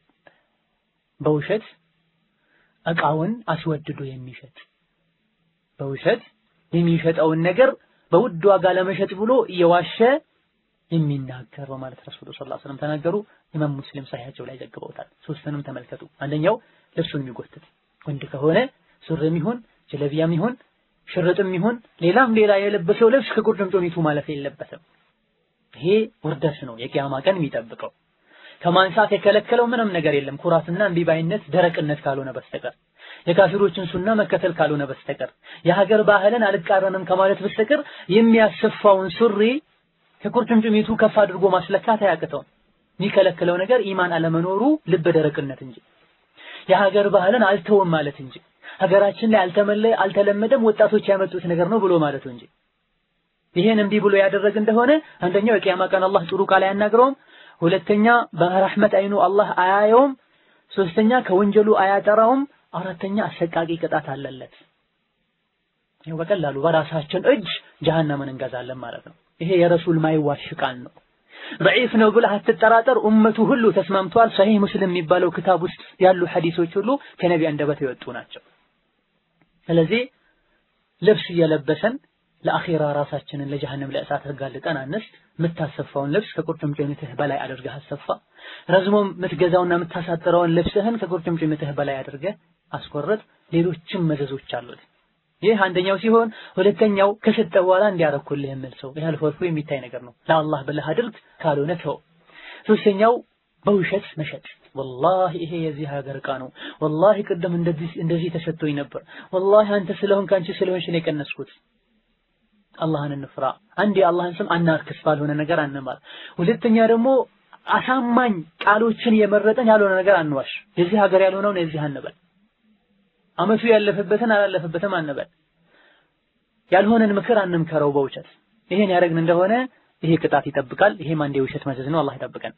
በውሸት እቃውን አስወድዶ የሚሸጥ በውሸት የሚሸጠውን ነገር በውድ ዋጋ ለመሸጥ ብሎ እየዋሸ የሚናገር በማለት ረሱሉ ሰለላሁ ዐለይሂ ወሰለም ተናገሩ። ኢማም ሙስሊም ሰሒሐቸው ላይ ዘግበውታል። ሶስቱንም ተመልከቱ። አንደኛው ልብሱን የሚጎትት ወንድ ከሆነ ሱሪም ይሁን ጀለቢያም ይሁን ሽርጥም ይሁን ሌላም ሌላ የለበሰው ልብስ ከቁርጭምጭሚቱ ማለፍ የለበትም። ይሄ ውርደት ነው የቂያማ ቀን የሚጠብቀው። ከማንሳት የከለከለው ምንም ነገር የለም ኩራትና እምቢባይነት ደረቅነት ካልሆነ በስተቀር የካፊሮችን ሱና መከተል ካልሆነ በስተቀር የሀገር ባህልን አልቃረንም ከማለት በስተቀር የሚያሰፋውን ሱሪ ከቁርጭምጭሚቱ ከፍ አድርጎ ማስለካት አያቅተውም። የሚከለክለው ነገር ኢማን አለመኖሩ ልበ ደረቅነት እንጂ የሀገር ባህልን አልተውም ማለት እንጂ ሀገራችን ላይ አልተመለ አልተለመደም ወጣቶች ያመጡት ነገር ነው ብሎ ማለቱ እንጂ ይሄን እምቢ ብሎ ያደረግ እንደሆነ አንደኛው የቂያማ ቀን አላህ ጥሩ ቃል አያናግረውም፣ ሁለተኛ በረህመት አይኑ አላህ አያየውም፣ ሶስተኛ ከወንጀሉ አያጠራውም፣ አራተኛ አሰቃቂ ቅጣት አለለት። ይሄው በቀላሉ በራሳችን እጅ ጀሃነምን እንገዛለን ማለት ነው። ይሄ የረሱል ማይዋሽ ቃል ነው። ضعيف ነው ብለህ አትጠራጠር። ኡመቱ ሁሉ ተስማምቷል። ሰሂህ ሙስሊም የሚባለው ክታብ ውስጥ ያሉ ሐዲሶች ሁሉ ከነቢ አንደበት የወጡ ናቸው። ስለዚህ ልብስ እየለበሰን ለአኺራ ራሳችንን ለጀሃነም ለእሳት አጋልጠን አንስት። የምታሰፋውን ልብስ ከቁርጭምጭሚትህ በላይ አድርገህ አሰፋ። ረዝሞ የምትገዛውና የምታሳጥረውን ልብስህን ከቁርጭምጭሚትህ በላይ አድርገህ አስቆርጥ። ሌሎችም መዘዞች አሉት። ይህ አንደኛው ሲሆን ሁለተኛው ከሰጠ በኋላ እንዲያረኩልህ የሚል ሰው ይህ አልፎ አልፎ የሚታይ ነገር ነው። ለአላህ ብለህ አድርግ፣ ካልሆነ ተው። ሶስተኛው በውሸት መሸጥ። ወላሂ ይሄ የዚህ ሀገር ዕቃ ነው፣ ወላሂ ቅድም እንደዚህ እንደዚህ ተሰጥቶኝ ነበር፣ ወላሂ አንተ ስለሆንክ አንቺ ስለሆንሽ ነው የቀነስኩት። አላህን እንፍራ። አንድ የአላህን ስም አናርክስ፣ ባልሆነ ነገር አንማል። ሁለተኛ ደግሞ አሳማኝ ቃሎችን የመረጠን ያልሆነ ነገር አንዋሽ። የዚህ ሀገር ያልሆነውን የዚህ አንበል። አመቱ ያለፈበትን አላለፈበትም አንበል። ያልሆነን ምክር አንምከረው በውሸት። ይሄን ያደረግን እንደሆነ ይሄ ቅጣት ይጠብቃል። ይሄም አንድ የውሸት መዘዝ ነው። አላህ ይጠብቀን።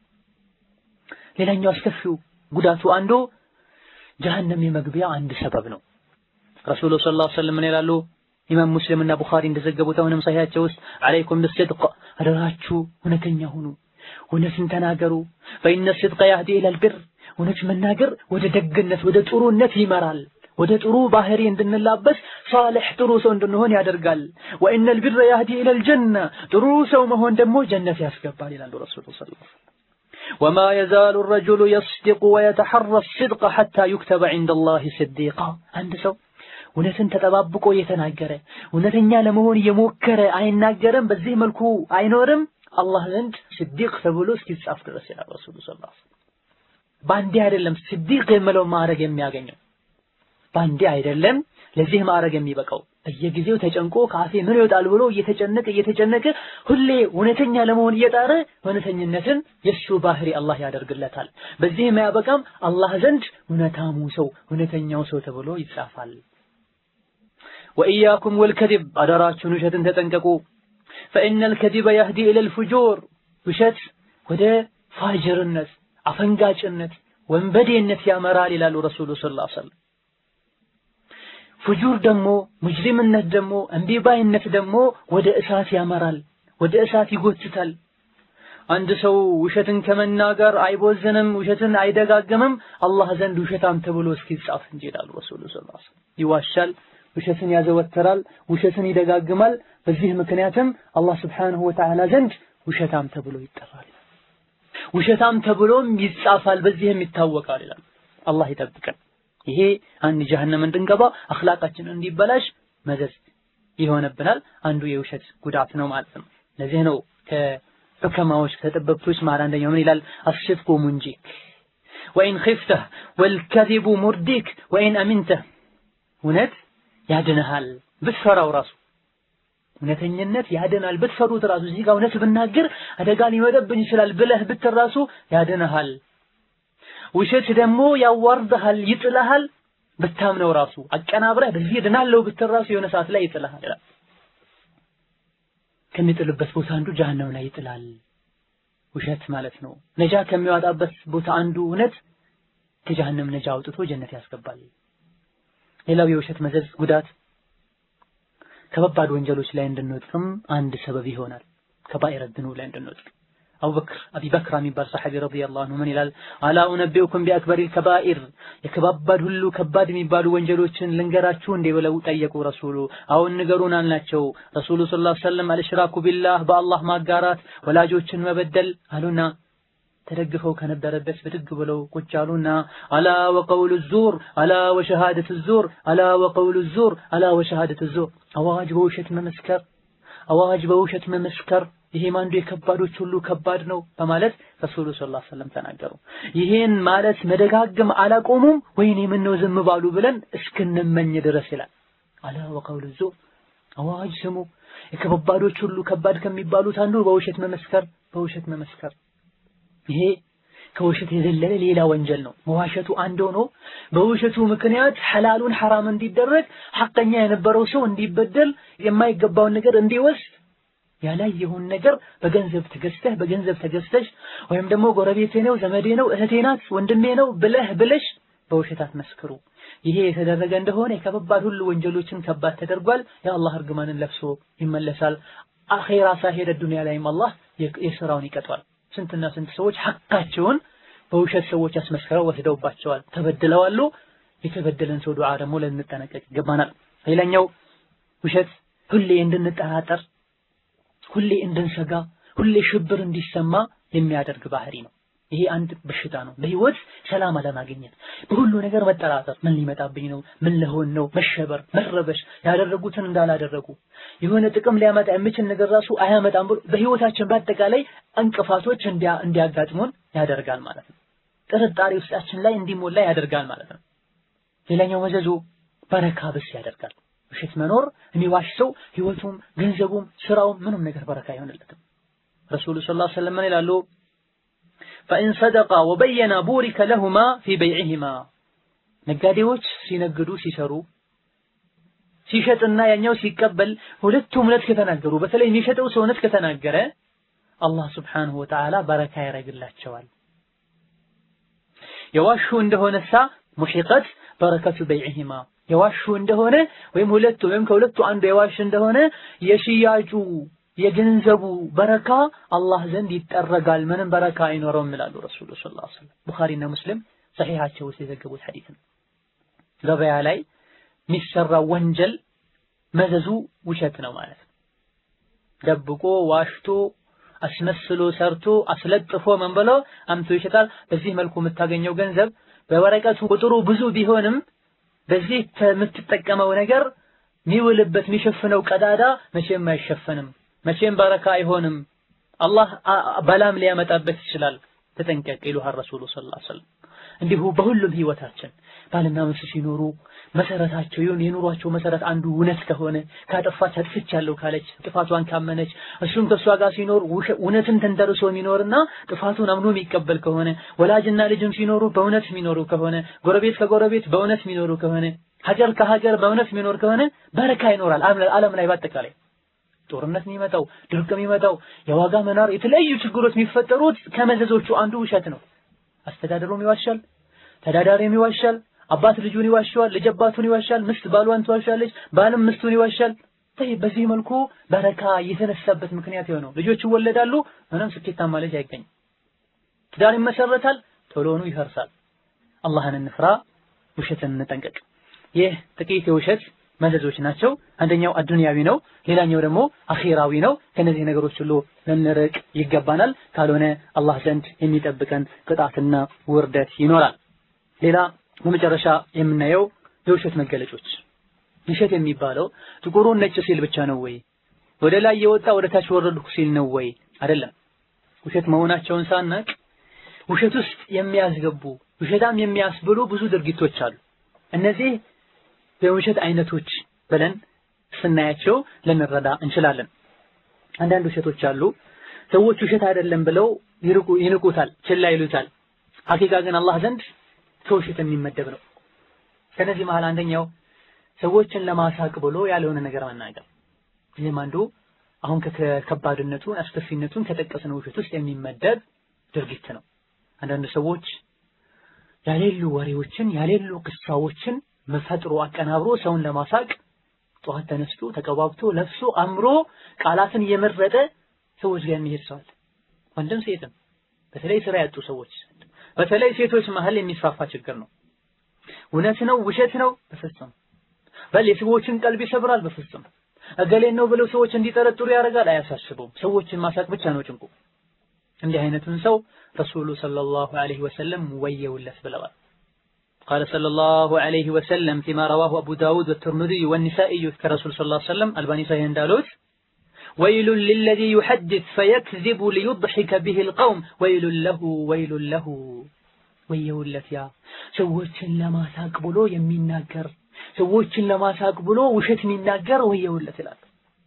ሌላኛው አስከፊው ጉዳቱ አንዱ ጀሀነም የመግቢያ አንድ ሰበብ ነው። ረሱሉ ሰለላሁ ዐለይሂ ወሰለም ምን ይላሉ? ኢማም ሙስሊም እና ቡኻሪ እንደዘገቡት አሁንም ሰሒሐቸው ውስጥ አለይኩም ቢስድቅ አደራችሁ እውነተኛ ሁኑ፣ እውነትን ተናገሩ። ፈኢነ ሲድቀ ያህዲ ኢለል ቢር እውነት መናገር ወደ ደግነት ወደ ጥሩነት ይመራል። ወደ ጥሩ ባህሪ እንድንላበስ ሳልሕ ጥሩ ሰው እንድንሆን ያደርጋል። ወኢነል ቢረ ያህዲ ኢለል ጀነ ጥሩ ሰው መሆን ደግሞ ጀነት ያስገባል ይላሉ ረሱሉ ሰለላሁ ዐለይሂ ወሰለም። ወማ የዛሉ ረጁሉ የስዲቁ ወየተሐረ ሲድቀ ሐታ ዩክተበ ዐንደላሂ ሲዲቃ አንድ ሰው እውነትን ተጠባብቆ እየተናገረ እውነተኛ ለመሆን እየሞከረ አይናገርም፣ በዚህ መልኩ አይኖርም አላህ ዘንድ ስዲቅ ተብሎ እስኪጻፍ ድረስ ይላል ረሱሉ ሰለላሁ ዐለይሂ ወሰለም። ባንዴ አይደለም ስዲቅ የምለው ማዕረግ የሚያገኘው ባንዴ አይደለም ለዚህ ማዕረግ የሚበቃው በየጊዜው ተጨንቆ ካፌ ምን ይወጣል ብሎ እየተጨነቀ እየተጨነቀ ሁሌ እውነተኛ ለመሆን እየጣረ እውነተኝነትን የሱ ባህሪ አላህ ያደርግለታል። በዚህ የማያበቃም አላህ ዘንድ እውነታሙ ሰው እውነተኛው ሰው ተብሎ ይጻፋል። ወኢያኩም ወልከዲብ አደራችሁን ውሸትን ተጠንቀቁ። ፈኢነል ከዲበ ያህዲ ኢለል ፉጁር ውሸት ወደ ፋጅርነት፣ አፈንጋጭነት፣ ወንበዴነት ያመራል ይላሉ ረሱሉ ሰለላሁ ዐለይሂ ወሰለም። ፉጁር ደግሞ ሙጅሪምነት ደግሞ እምቢባይነት ደግሞ ወደ እሳት ያመራል፣ ወደ እሳት ይጎትታል። አንድ ሰው ውሸትን ከመናገር አይቦዝንም፣ ውሸትን አይደጋግምም አላህ ዘንድ ውሸታም ተብሎ እስኪጻፍ እንጂ ይላሉ ረሱሉ ሰለላሁ ዐለይሂ ወሰለም። ይዋሻል፣ ውሸትን ያዘወትራል፣ ውሸትን ይደጋግማል። በዚህ ምክንያትም አላህ ስብሓንሁ ወተዓላ ዘንድ ውሸታም ተብሎ ይጠራል። ውሸታም ተብሎም ይጻፋል፣ በዚህም ይታወቃል ይላል። አላህ ይጠብቀን። ይሄ አንድ ጀሀነም እንድንገባ አኽላቃችን እንዲበላሽ መዘዝ ይሆንብናል። አንዱ የውሸት ጉዳት ነው ማለት ነው። ለዚህ ነው ከዑከማዎች ከጠበብቶች መሃል አንደኛው ምን ይላል? አስድቁ ሙንጂክ ወኢን ኺፍተህ ወልከዚቡ ሙርዲክ ወኢን አሚንተህ እውነት ያድንሃል ብትፈራው ራሱ እውነተኝነት ያድናል ብትፈሩት ራሱ እዚህ ጋር እውነት ብናገር አደጋ ሊመጣብኝ ይችላል ብለህ ብትል ራሱ ያድንሃል። ውሸት ደግሞ ያዋርድሃል፣ ይጥልሃል። ብታምነው ራሱ አቀናብረህ በዚህ ድናለው ብትል ራሱ የሆነ ሰዓት ላይ ይጥልሃል ይላል። ከሚጥልበት ቦታ አንዱ ጀሀነም ላይ ይጥላል። ውሸት ማለት ነው። ነጃ ከሚያወጣበት ቦታ አንዱ እውነት ከጀሃነም ነጃ አውጥቶ ጀነት ያስገባል። ሌላው የውሸት መዘዝ ጉዳት ከባባድ ወንጀሎች ላይ እንድንወድቅም አንድ ሰበብ ይሆናል። ከባኢረ ዝኑብ ላይ እንድንወድቅ አቡበክር አቢበክር የሚባል ሰሐቢ ረዲየላሁ ዐንሁ ምን ይላል? አላ ኡነቢኡኩም ቢአክበሪል ከባኢር የከባባድ ሁሉ ከባድ የሚባሉ ወንጀሎችን ልንገራችሁ እንዴ ብለው ጠየቁ ረሱሉ። አሁን ንገሩን አልናቸው። ረሱሉ ሰለላሁ ዐለይሂ ወሰለም አልሽራኩ ቢላህ በአላህ ማጋራት፣ ወላጆችን መበደል አሉና ተደግፈው ከነበረበት ብድግ ብለው ቁጭ አሉና አላ ወቀውሉ ዙር አላ ወሸሃደት ዙር አላ ወቀውሉ ዙር አላ ወሸሃደት ዙር አዋጅ በውሸት መመስከር አዋጅ በውሸት መመስከር ይሄም አንዱ የከባዶች ሁሉ ከባድ ነው በማለት ረሱሉ ሰለላሁ ዐለይሂ ወሰለም ተናገሩ። ይሄን ማለት መደጋገም አላቆሙም። ወይኔ ምን ነው ዝም ባሉ ብለን እስክንመኝ ድረስ ይላል። አላ ወቀውሉ ዙር አዋጅ ስሙ። የከባዶች ሁሉ ከባድ ከሚባሉት አንዱ በውሸት መመስከር በውሸት መመስከር ይሄ ከውሸት የዘለለ ሌላ ወንጀል ነው። መዋሸቱ አንድ ሆኖ በውሸቱ ምክንያት ሐላሉን ሐራም እንዲደረግ ሐቀኛ የነበረው ሰው እንዲበደል የማይገባውን ነገር እንዲወስድ ያላየውን ነገር በገንዘብ ተገዝተህ በገንዘብ ተገዝተሽ ወይም ደግሞ ጎረቤቴ ነው ዘመዴ ነው እህቴ ናት ወንድሜ ነው ብለህ ብለሽ በውሸት አትመስክሩ። ይሄ የተደረገ እንደሆነ የከባድ ሁሉ ወንጀሎችን ከባድ ተደርጓል። የአላህ እርግማንን ለብሶ ይመለሳል። አኼራ ሳይሄድ ዱንያ ላይም አላህ የስራውን ይቀጧል። ስንትና ስንት ሰዎች ሐቃቸውን በውሸት ሰዎች አስመስክረው ወስደውባቸዋል፣ ተበድለዋሉ። የተበደለን ሰው ዱዓ ደግሞ ልንጠነቀቅ ይገባናል። ሌላኛው ውሸት ሁሌ እንድንጠራጠር፣ ሁሌ እንድንሰጋ፣ ሁሌ ሽብር እንዲሰማ የሚያደርግ ባህሪ ነው። ይሄ አንድ በሽታ ነው። በህይወት ሰላም አለማግኘት፣ በሁሉ ነገር መጠራጠር፣ ምን ሊመጣብኝ ነው፣ ምን ለሆን ነው፣ መሸበር፣ መረበሽ፣ ያደረጉትን እንዳላደረጉ የሆነ ጥቅም ሊያመጣ የሚችል ነገር ራሱ አያመጣም ብሎ በህይወታችን በአጠቃላይ እንቅፋቶች እንዲያጋጥሙን ያደርጋል ማለት ነው። ጥርጣሬ ውስጣችን ላይ እንዲሞላ ያደርጋል ማለት ነው። ሌላኛው መዘዙ በረካ ብስ ያደርጋል። ውሸት መኖር የሚዋሽ ሰው ህይወቱም፣ ገንዘቡም፣ ስራውም ምንም ነገር በረካ አይሆንለትም። ረሱሉ ሰለላሁ ዐለይሂ ወሰለም ምን ይላሉ? ፈኢን ሰደቃ ወበየና ቡሪከ ለሁማ ፊ በይዕሂማ ነጋዴዎች ሲነግዱ ሲሰሩ ሲሸጥና ያኛው ሲቀበል ሁለቱም እውነት ከተናገሩ በተለይ የሚሸጠው ሰው እውነት ከተናገረ አላህ ስብሓንሁ ወተዓላ በረካ ያደርግላቸዋል። የዋሹ እንደሆነሳ ሙሒቀት በረከቱ በይዕሂማ የዋሹ እንደሆነ ወይም ሁለቱ ወይም ከሁለቱ አንዱ የዋሽ እንደሆነ የሽያጩ የገንዘቡ በረካ አላህ ዘንድ ይጠረጋል፣ ምንም በረካ አይኖረውም ይላሉ ረሱሉ ሰለላሁ ዐለይሂ ወሰለም። ቡኻሪና ሙስሊም ሰሒሓቸው ውስጥ የዘገቡት ሐዲስ ነው። ገበያ ላይ የሚሰራው ወንጀል መዘዙ ውሸት ነው ማለት ነው። ደብቆ ዋሽቶ አስመስሎ ሰርቶ አስለጥፎ ምን ብሎ አምቶ ይሸጣል። በዚህ መልኩ የምታገኘው ገንዘብ በወረቀቱ ቁጥሩ ብዙ ቢሆንም በዚህ የምትጠቀመው ነገር የሚውልበት የሚሸፍነው ቀዳዳ መቼም አይሸፈንም። መቼም በረካ አይሆንም። አላህ በላም ሊያመጣበት ይችላል። ተጠንቀቅ ይሉሃል ረሱሉ ሰለላሁ ዐለይሂ ወሰለም። እንዲሁ በሁሉም ህይወታችን ባልና ሚስት ሲኖሩ መሰረታቸው ይሁን የኑሯቸው መሰረት አንዱ እውነት ከሆነ ካጠፋች አጥፍቻለሁ ካለች ጥፋቷን ካመነች እሱም ከእሷ ጋር ሲኖር እውነትን ተንተርሶ የሚኖርና ጥፋቱን አምኖ የሚቀበል ከሆነ ወላጅና ልጅም ሲኖሩ በእውነት የሚኖሩ ከሆነ ጎረቤት ከጎረቤት በእውነት የሚኖሩ ከሆነ ሀገር ከሀገር በእውነት የሚኖር ከሆነ በረካ ይኖራል ዓለም ላይ በአጠቃላይ ጦርነት የሚመጣው ድርቅ የሚመጣው የዋጋ መናር የተለያዩ ችግሮች የሚፈጠሩት ከመዘዞቹ አንዱ ውሸት ነው። አስተዳደሩም ይዋሻል፣ ተዳዳሪም ይዋሻል፣ አባት ልጁን ይዋሻል፣ ልጅ አባቱን ይዋሻል፣ ምስት ባሏን ትዋሻለች፣ ባልም ምስቱን ይዋሻል። በዚህ መልኩ በረካ የተነሳበት ምክንያት የሆነው ልጆች ይወለዳሉ፣ ምንም ስኬታማ ልጅ አይገኝም። ትዳር ይመሰረታል፣ ቶሎኑ ይፈርሳል። አላህን እንፍራ፣ ውሸትን እንጠንቀቅ። ይህ ጥቂት የውሸት መዘዞች ናቸው። አንደኛው አዱንያዊ ነው፣ ሌላኛው ደግሞ አኺራዊ ነው። ከነዚህ ነገሮች ሁሉ ልንርቅ ይገባናል። ካልሆነ አላህ ዘንድ የሚጠብቀን ቅጣትና ውርደት ይኖራል። ሌላ በመጨረሻ የምናየው የውሸት መገለጮች። ውሸት የሚባለው ጥቁሩን ነጭ ሲል ብቻ ነው ወይ? ወደ ላይ የወጣ ወደ ታች ወረድኩ ሲል ነው ወይ? አይደለም። ውሸት መሆናቸውን ሳናቅ ውሸት ውስጥ የሚያስገቡ ውሸታም የሚያስብሉ ብዙ ድርጊቶች አሉ። እነዚህ የውሸት አይነቶች ብለን ስናያቸው ልንረዳ እንችላለን። አንዳንድ ውሸቶች አሉ ሰዎች ውሸት አይደለም ብለው ይርቁ ይንቁታል፣ ችላ ይሉታል። ሐቂቃ ግን አላህ ዘንድ ከውሸት የሚመደብ ነው። ከነዚህ መሃል አንደኛው ሰዎችን ለማሳቅ ብሎ ያልሆነ ነገር መናገር። ይህም አንዱ አሁን ከከባድነቱ አስከፊነቱን ከጠቀስነው ውሸት ውስጥ የሚመደብ ድርጊት ነው። አንዳንድ ሰዎች ያሌሉ ወሬዎችን ያሌሉ ቅሳዎችን መፈጥሮ አቀናብሮ ሰውን ለማሳቅ ጠዋት ተነስቶ ተቀባብቶ ለብሶ አምሮ ቃላትን እየመረጠ ሰዎች ጋር የሚሄድ ሰዋል። ወንድም ሴትም፣ በተለይ ስራ ያጡ ሰዎች፣ በተለይ ሴቶች መሀል የሚስፋፋ ችግር ነው። እውነት ነው ውሸት ነው? በፍጹም በል የሰዎችን ቀልብ ይሰብራል? በፍጹም እገሌን ነው ብለው ሰዎች እንዲጠረጥሩ ያደርጋል? አያሳስበውም። ሰዎችን ማሳቅ ብቻ ነው ጭንቁ። እንዲህ አይነቱን ሰው ረሱሉ ሰለላሁ ዐለይሂ ወሰለም ወየውለት ብለዋል። قال صلى الله عليه وسلم فيما رواه أبو داود والترمذي والنسائي كرسول صلى الله عليه وسلم الباني صحيح دالوت ويل للذي يحدث فيكذب ليضحك به القوم ويل له ويل له ወየውለት ያ ሰዎችን ለማሳቅ ብሎ የሚናገር ሰዎችን ለማሳቅ ብሎ ውሸት የሚናገር ወየውለት ይላል።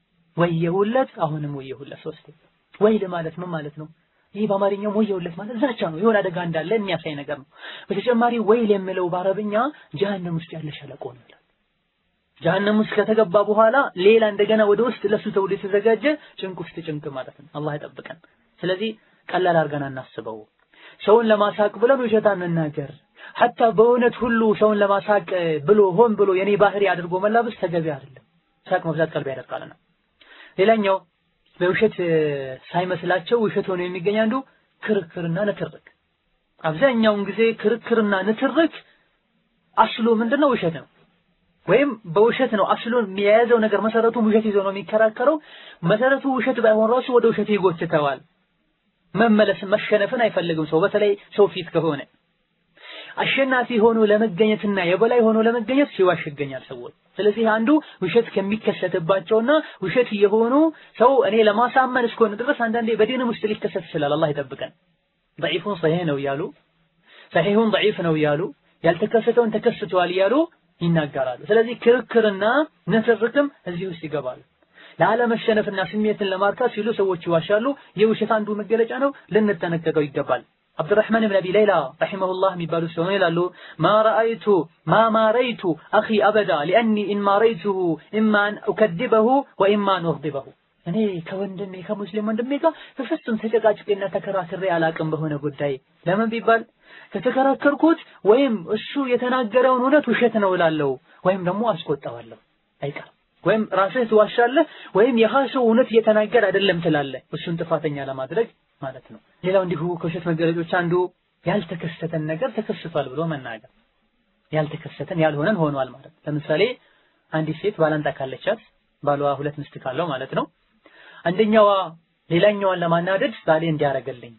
ወየውለት አሁንም ወየውለት ሶስት ወይል ማለት ምን ማለት ነው? ይህ በአማርኛው ወየውለት ማለት ዛቻ ነው። የሆነ አደጋ እንዳለ የሚያሳይ ነገር ነው። በተጨማሪ ወይል የሚለው በአረብኛ ጀሃነም ውስጥ ያለ ሸለቆ ነው ይላል። ጀሃነም ውስጥ ከተገባ በኋላ ሌላ እንደገና ወደ ውስጥ ለሱ ተብሎ የተዘጋጀ ጭንቅ ውስጥ ጭንቅ ማለት ነው። አላህ ይጠብቀን። ስለዚህ ቀላል አድርገን አናስበው። ሰውን ለማሳቅ ብለን ውሸት አንናገር። ሐታ በእውነት ሁሉ ሰውን ለማሳቅ ብሎ ሆን ብሎ የኔ ባህሪ አድርጎ መላበስ ተገቢ አይደለም። ሳቅ መብዛት ቀልብ ያደርቃልና። ሌላኛው በውሸት ሳይመስላቸው ውሸት ሆኖ የሚገኝ አንዱ ክርክርና ንትርክ። አብዛኛውን ጊዜ ክርክርና ንትርክ አስሉ ምንድነው? ውሸት ነው። ወይም በውሸት ነው አስሉን የያዘው ነገር መሰረቱ ውሸት ይዞ ነው የሚከራከረው። መሰረቱ ውሸት ባይሆን ራሱ ወደ ውሸት ይጎትተዋል። መመለስ መሸነፍን አይፈልግም ሰው በተለይ ሰው ፊት ከሆነ አሸናፊ ሆኖ ለመገኘትና የበላይ ሆኖ ለመገኘት ሲዋሽ ይገኛል ሰዎች። ስለዚህ አንዱ ውሸት ከሚከሰትባቸውና ውሸት የሆኑ ሰው እኔ ለማሳመን እስከሆነ ድረስ አንዳንዴ በዲንም ውስጥ ሊከሰት ይችላል። አላህ ይጠብቀን። ضعيفون صحيح ነው እያሉ ሰሒሁን ضعيف ነው እያሉ ያልተከሰተውን ተከስቷል እያሉ ይናገራሉ። ስለዚህ ክርክርና ንትርክም እዚህ ውስጥ ይገባሉ። ለአለመሸነፍና ስሜትን ለማርካት ሲሉ ሰዎች ይዋሻሉ። የውሸት አንዱ መገለጫ ነው፣ ልንጠነቀቀው ይገባል። አብዱራህማን ብን አቢ ሌይላ ረሒመሁላህ የሚባሉ ሲሆኑ ይላሉ ማ ረአይቱ ማ ማረይቱ አኺ አበዳ ሊአኒ ኢን ማረይቱሁ ኢማ አን ኡከድበሁ ወኢማ አን ኡግዲበሁ እኔ ከወንድሜ ከሙስሊም ወንድሜ ጋር በፍጹም ተጨቃጭቄና ተከራክሬ አላቅም በሆነ ጉዳይ ለምን ቢባል ከተከራከርኩት ወይም እሱ የተናገረውን እውነት ውሸት ነው እላለሁ ወይም ደግሞ አስቆጣዋለሁ አይቀርም ወይም ራስህ ትዋሻለህ ወይም ያህ ሰው እውነት እየተናገር አይደለም ትላለህ እሱን ጥፋተኛ ለማድረግ ማለት ነው። ሌላው እንዲሁ ከውሸት መገለጮች አንዱ ያልተከሰተን ነገር ተከስቷል ብሎ መናገር፣ ያልተከሰተን ያልሆነን ሆኗል ማለት። ለምሳሌ አንዲት ሴት ባላንጣ ካለቻት ባሏ ሁለት ሚስት ካለው ማለት ነው። አንደኛዋ ሌላኛዋን ለማናደድ ባሌ እንዲያረገልኝ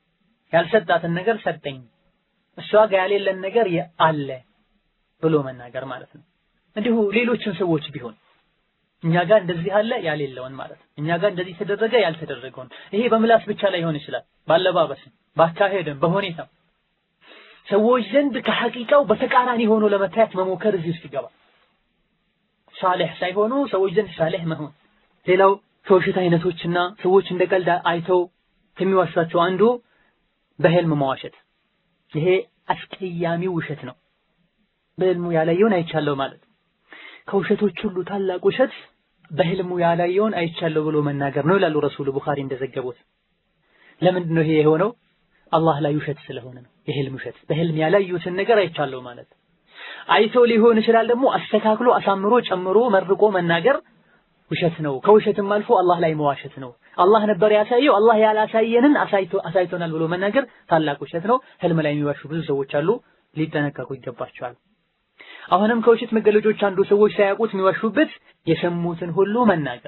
ያልሰጣትን ነገር ሰጠኝ፣ እሷ ጋር ያሌለን ነገር አለ ብሎ መናገር ማለት ነው። እንዲሁ ሌሎችን ሰዎች ቢሆን እኛ ጋር እንደዚህ አለ ያሌለውን ማለት ነው። እኛ ጋር እንደዚህ ተደረገ ያልተደረገውን። ይሄ በምላስ ብቻ ላይ ሆን ይችላል፣ ባለባበስም፣ ባካሄድም፣ በሁኔታም ሰዎች ዘንድ ከሐቂቃው በተቃራኒ ሆኖ ለመታየት መሞከር እዚህ ውስጥ ይገባል። ሳሌሕ ሳይሆኑ ሰዎች ዘንድ ሳሌሕ መሆን። ሌላው ከውሸት አይነቶችና ሰዎች እንደ ቀልድ አይተው ከሚዋሿቸው አንዱ በህልም መዋሸት። ይሄ አስቀያሚ ውሸት ነው። በህልሙ ያላየውን አይቻለሁ ማለት ከውሸቶች ሁሉ ታላቅ ውሸት በህልሙ ያላየውን አይቻለሁ ብሎ መናገር ነው ይላሉ ረሱሉ ቡኻሪ እንደዘገቡት። ለምንድን ነው ይሄ የሆነው? አላህ ላይ ውሸት ስለሆነ ነው። የህልም ውሸት በህልም ያላዩትን ነገር አይቻለሁ ማለት አይቶ ሊሆን ይችላል። ደግሞ አስተካክሎ አሳምሮ ጨምሮ መርቆ መናገር ውሸት ነው። ከውሸትም አልፎ አላህ ላይ መዋሸት ነው። አላህ ነበር ያሳየው፣ አላህ ያላሳየንን አሳይቶ አሳይቶናል ብሎ መናገር ታላቅ ውሸት ነው። ህልም ላይ የሚዋሹ ብዙ ሰዎች አሉ፣ ሊጠነቀቁ ይገባቸዋል። አሁንም ከውሸት መገለጮች አንዱ ሰዎች ሳያውቁት የሚዋሹበት የሰሙትን ሁሉ መናገር።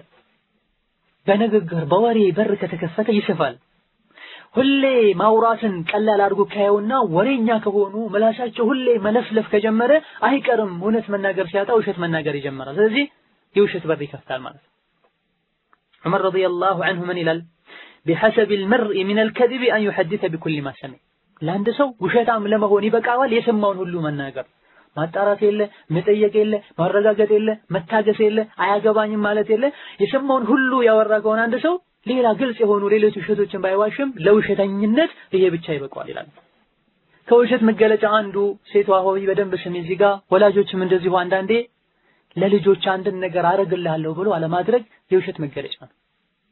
በንግግር በወሬ በር ከተከፈተ ይስፋል። ሁሌ ማውራትን ቀላል አድርጎ ካየውና ወሬኛ ከሆኑ ምላሳቸው ሁሌ መለፍለፍ ከጀመረ አይቀርም እውነት መናገር ሲያጣ ውሸት መናገር ይጀምራል። ስለዚህ የውሸት በር ይከፍታል ማለት ነው። ዑመር ረዲየላሁ ዐንሁ ምን ይላል? ቢሐሰብ ልመርኢ ሚን አልከዚብ አን ዩሐዲተ ቢኩሊ ማ ሰሚዕ። ለአንድ ሰው ውሸታም ለመሆን ይበቃዋል የሰማውን ሁሉ መናገር ማጣራት የለ፣ መጠየቅ የለ፣ ማረጋገጥ የለ፣ መታገስ የለ፣ አያገባኝም ማለት የለ። የሰማውን ሁሉ ያወራ ከሆነ አንድ ሰው ሌላ ግልጽ የሆኑ ሌሎች ውሸቶችን ባይዋሽም ለውሸተኝነት ይሄ ብቻ ይበቃዋል ይላል። ከውሸት መገለጫ አንዱ ሴቷ ሆይ በደንብ ስሚ፣ እዚህ ጋር ወላጆችም እንደዚሁ አንዳንዴ ለልጆች አንድን ነገር አረግልሃለሁ ብሎ አለማድረግ የውሸት መገለጫ ነው።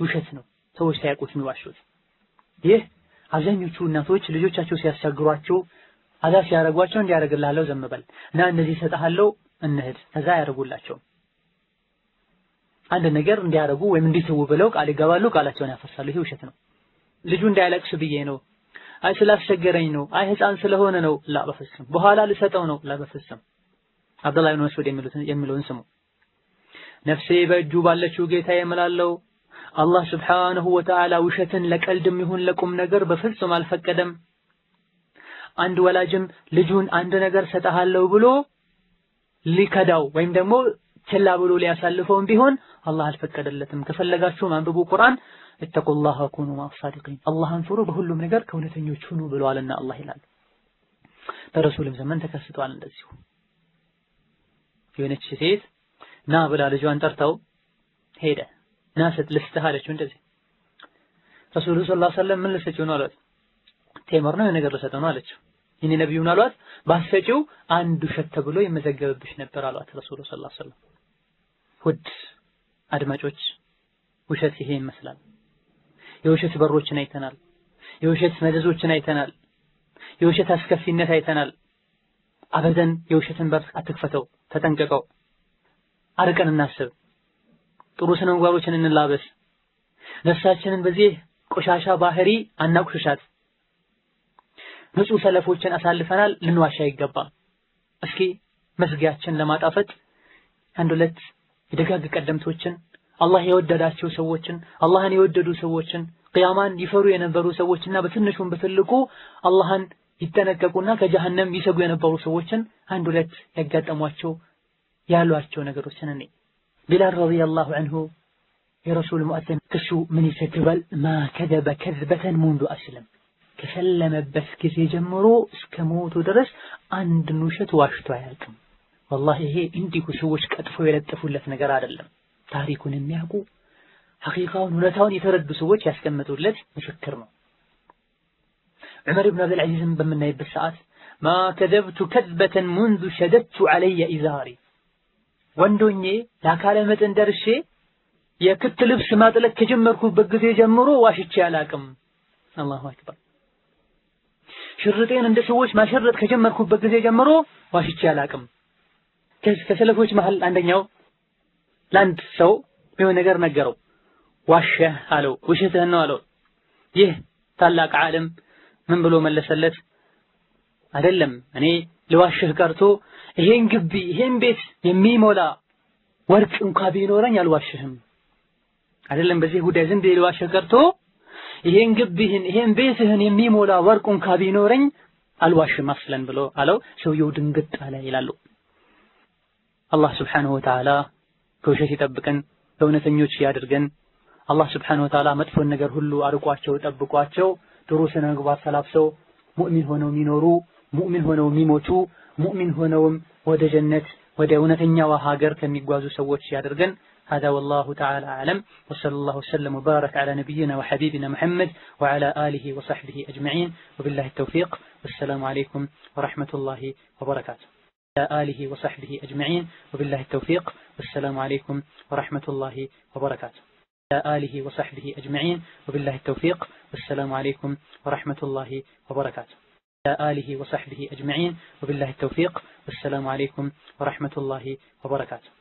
ውሸት ነው። ሰዎች ሳያውቁት የሚዋሹት። ይህ አብዛኞቹ እናቶች ልጆቻቸው ሲያስቸግሯቸው አዛ ሲያደርጓቸው እንዲያደርግልሃለሁ ዘም በል እና እንደዚህ እሰጥሃለሁ እንሂድ ከዛ አያደርጉላቸውም። አንድ ነገር እንዲያደርጉ ወይም እንዲተዉ ብለው ቃል ይገባሉ፣ ቃላቸውን ያፈርሳሉ። ይሄ ውሸት ነው። ልጁ እንዳያለቅስ ብዬ ነው፣ አይ ስላስቸገረኝ ነው፣ አይ ህፃን ስለሆነ ነው፣ ላ በፍጹም በኋላ ልሰጠው ነው፣ ላ በፍጹም አብዱላህ ብን መስዑድ የሚለውን ስሙ። ነፍሴ በእጁ ባለችው ጌታ የምላለው አላህ ስብሓነሁ ወተዓላ ውሸትን ለቀልድም ይሁን ለቁም ነገር በፍጹም አልፈቀደም። አንድ ወላጅም ልጁን አንድ ነገር ሰጠሃለሁ ብሎ ሊከዳው ወይም ደግሞ ችላ ብሎ ሊያሳልፈውም ቢሆን አላህ አልፈቀደለትም። ከፈለጋችሁም አንብቡ ቁርአን እተቁላህ ወኩኑ ማሳዲቂን አላህን ፍሩ በሁሉም ነገር ከእውነተኞች ሁኑ ብለዋልና አላህ ይላል። በረሱልም ዘመን ተከስቷል እንደዚሁ የሆነች ሴት ና ብላ ልጇን ጠርተው ሄደ። ና ስጥ ልስጥህ አለችው። እንደዚህ ረሱሉ ሰለላሁ ዐለይሂ ወሰለም ምን ልሰጪው ነው አሏት። ቴምር ነው የነገር ልሰጠው ነው አለችው። ይህን ነብዩን አሏት ባሰጪው አንድ ውሸት ተብሎ ይመዘገብብሽ ነበር አሏት ረሱሉ ሰለላሁ ዐለይሂ ወሰለም። ውድ አድማጮች ውሸት ይሄ ይመስላል። የውሸት በሮችን አይተናል። የውሸት መዘዞችን አይተናል። የውሸት አስከፊነት አይተናል። አበደን የውሸትን በር አትክፈተው፣ ተጠንቀቀው። አርቀን እናስብ። ጥሩ ስነ ምግባሮችን እንላበስ። ነፍሳችንን በዚህ ቆሻሻ ባህሪ አናቁሽሻት። ንጹህ ሰለፎችን አሳልፈናል፣ ልንዋሻ አይገባም። እስኪ መዝጊያችን ለማጣፈጥ አንድ ሁለት የደጋግ ቀደምቶችን አላህ የወደዳቸው ሰዎችን አላህን የወደዱ ሰዎችን ቅያማን ይፈሩ የነበሩ ሰዎችና በትንሹም በትልቁ አላህን ይጠነቀቁና ከጀሃነም ይሰጉ የነበሩ ሰዎችን አንድ ሁለት ያጋጠሟቸው ያሏቸው ነገሮችን እኔ ቢላል ረዲየላሁ ዐንሁ የረሱል ሙአዘን ክሱ ምን ይዘግባል? ማ ከዘበ ከዝበተን ሙንዱ አስለም ከሰለመበት ጊዜ ጀምሮ እስከ ሞቱ ድረስ አንድን ውሸት ዋሽቶ አያውቅም። ወላሂ ይሄ እንዲሁ ሰዎች ቀጥፈው የለጠፉለት ነገር አይደለም። ታሪኩን የሚያውቁ ሐቂቃውን እውነታውን የተረዱ ሰዎች ያስቀመጡለት ምስክር ነው። ዑመር ብን አብዱል ዐዚዝን በምናይበት ሰዓት ማ ከዘብቱ ከዝበተን ሙንዙ ሸደድቱ ዐለየ ኢዛሪ ወንዶኜ ለአካለ መጠን ደርሼ የክት ልብስ ማጥለቅ ከጀመርኩበት ጊዜ ጀምሮ ዋሽቼ አላቅም። አላሁ አክበር። ሽርጤን እንደ ሰዎች ማሸረጥ ከጀመርኩበት ጊዜ ጀምሮ ዋሽቼ አላቅም። ከሰለፎች መሃል አንደኛው ለአንድ ሰው የሆነ ነገር ነገረው። ዋሸህ አለው። ውሸትህን ነው አለው። ይህ ታላቅ ዓለም ምን ብሎ መለሰለት? አይደለም እኔ ልዋሽህ ቀርቶ ይሄን ግቢ ይሄን ቤት የሚሞላ ወርቅ እንኳ ቢኖረኝ አልዋሽህም። አይደለም በዚህ ጉዳይ ዝም ብዬ ልዋሽህ ቀርቶ ይሄን ግቢህን ይሄን ቤትህን የሚሞላ ወርቅ እንኳ ቢኖረኝ አልዋሽም አስለን ብሎ አለው። ሰውየው ድንግጥ አለ ይላሉ። አላህ ስብሓነሁ ወተዓላ ከውሸት ይጠብቀን፣ ከእውነተኞች ያድርገን። አላህ ስብሓነሁ ወተዓላ መጥፎን ነገር ሁሉ አርቋቸው ጠብቋቸው ጥሩ ስነ ምግባር ተላብሰው ሙእሚን ሆነው የሚኖሩ ሙእሚን ሆነው የሚሞቱ ሙእሚን ሆነውም ወደ ጀነት ወደ እውነተኛዋ ሀገር ከሚጓዙ ሰዎች ያደርገን። هذا والله تعالى أعلم وصلى الله وسلم وبارك على نبينا وحبيبنا محمد وعلى آله وصحبه أجمعين وبالله التوفيق والسلام عليكم ورحمة الله وبركاته على آله وصحبه أجمعين وبالله التوفيق والسلام عليكم ورحمة الله وبركاته على آله وصحبه أجمعين وبالله التوفيق والسلام عليكم ورحمة الله وبركاته على آله وصحبه أجمعين وبالله التوفيق والسلام عليكم ورحمة الله وبركاته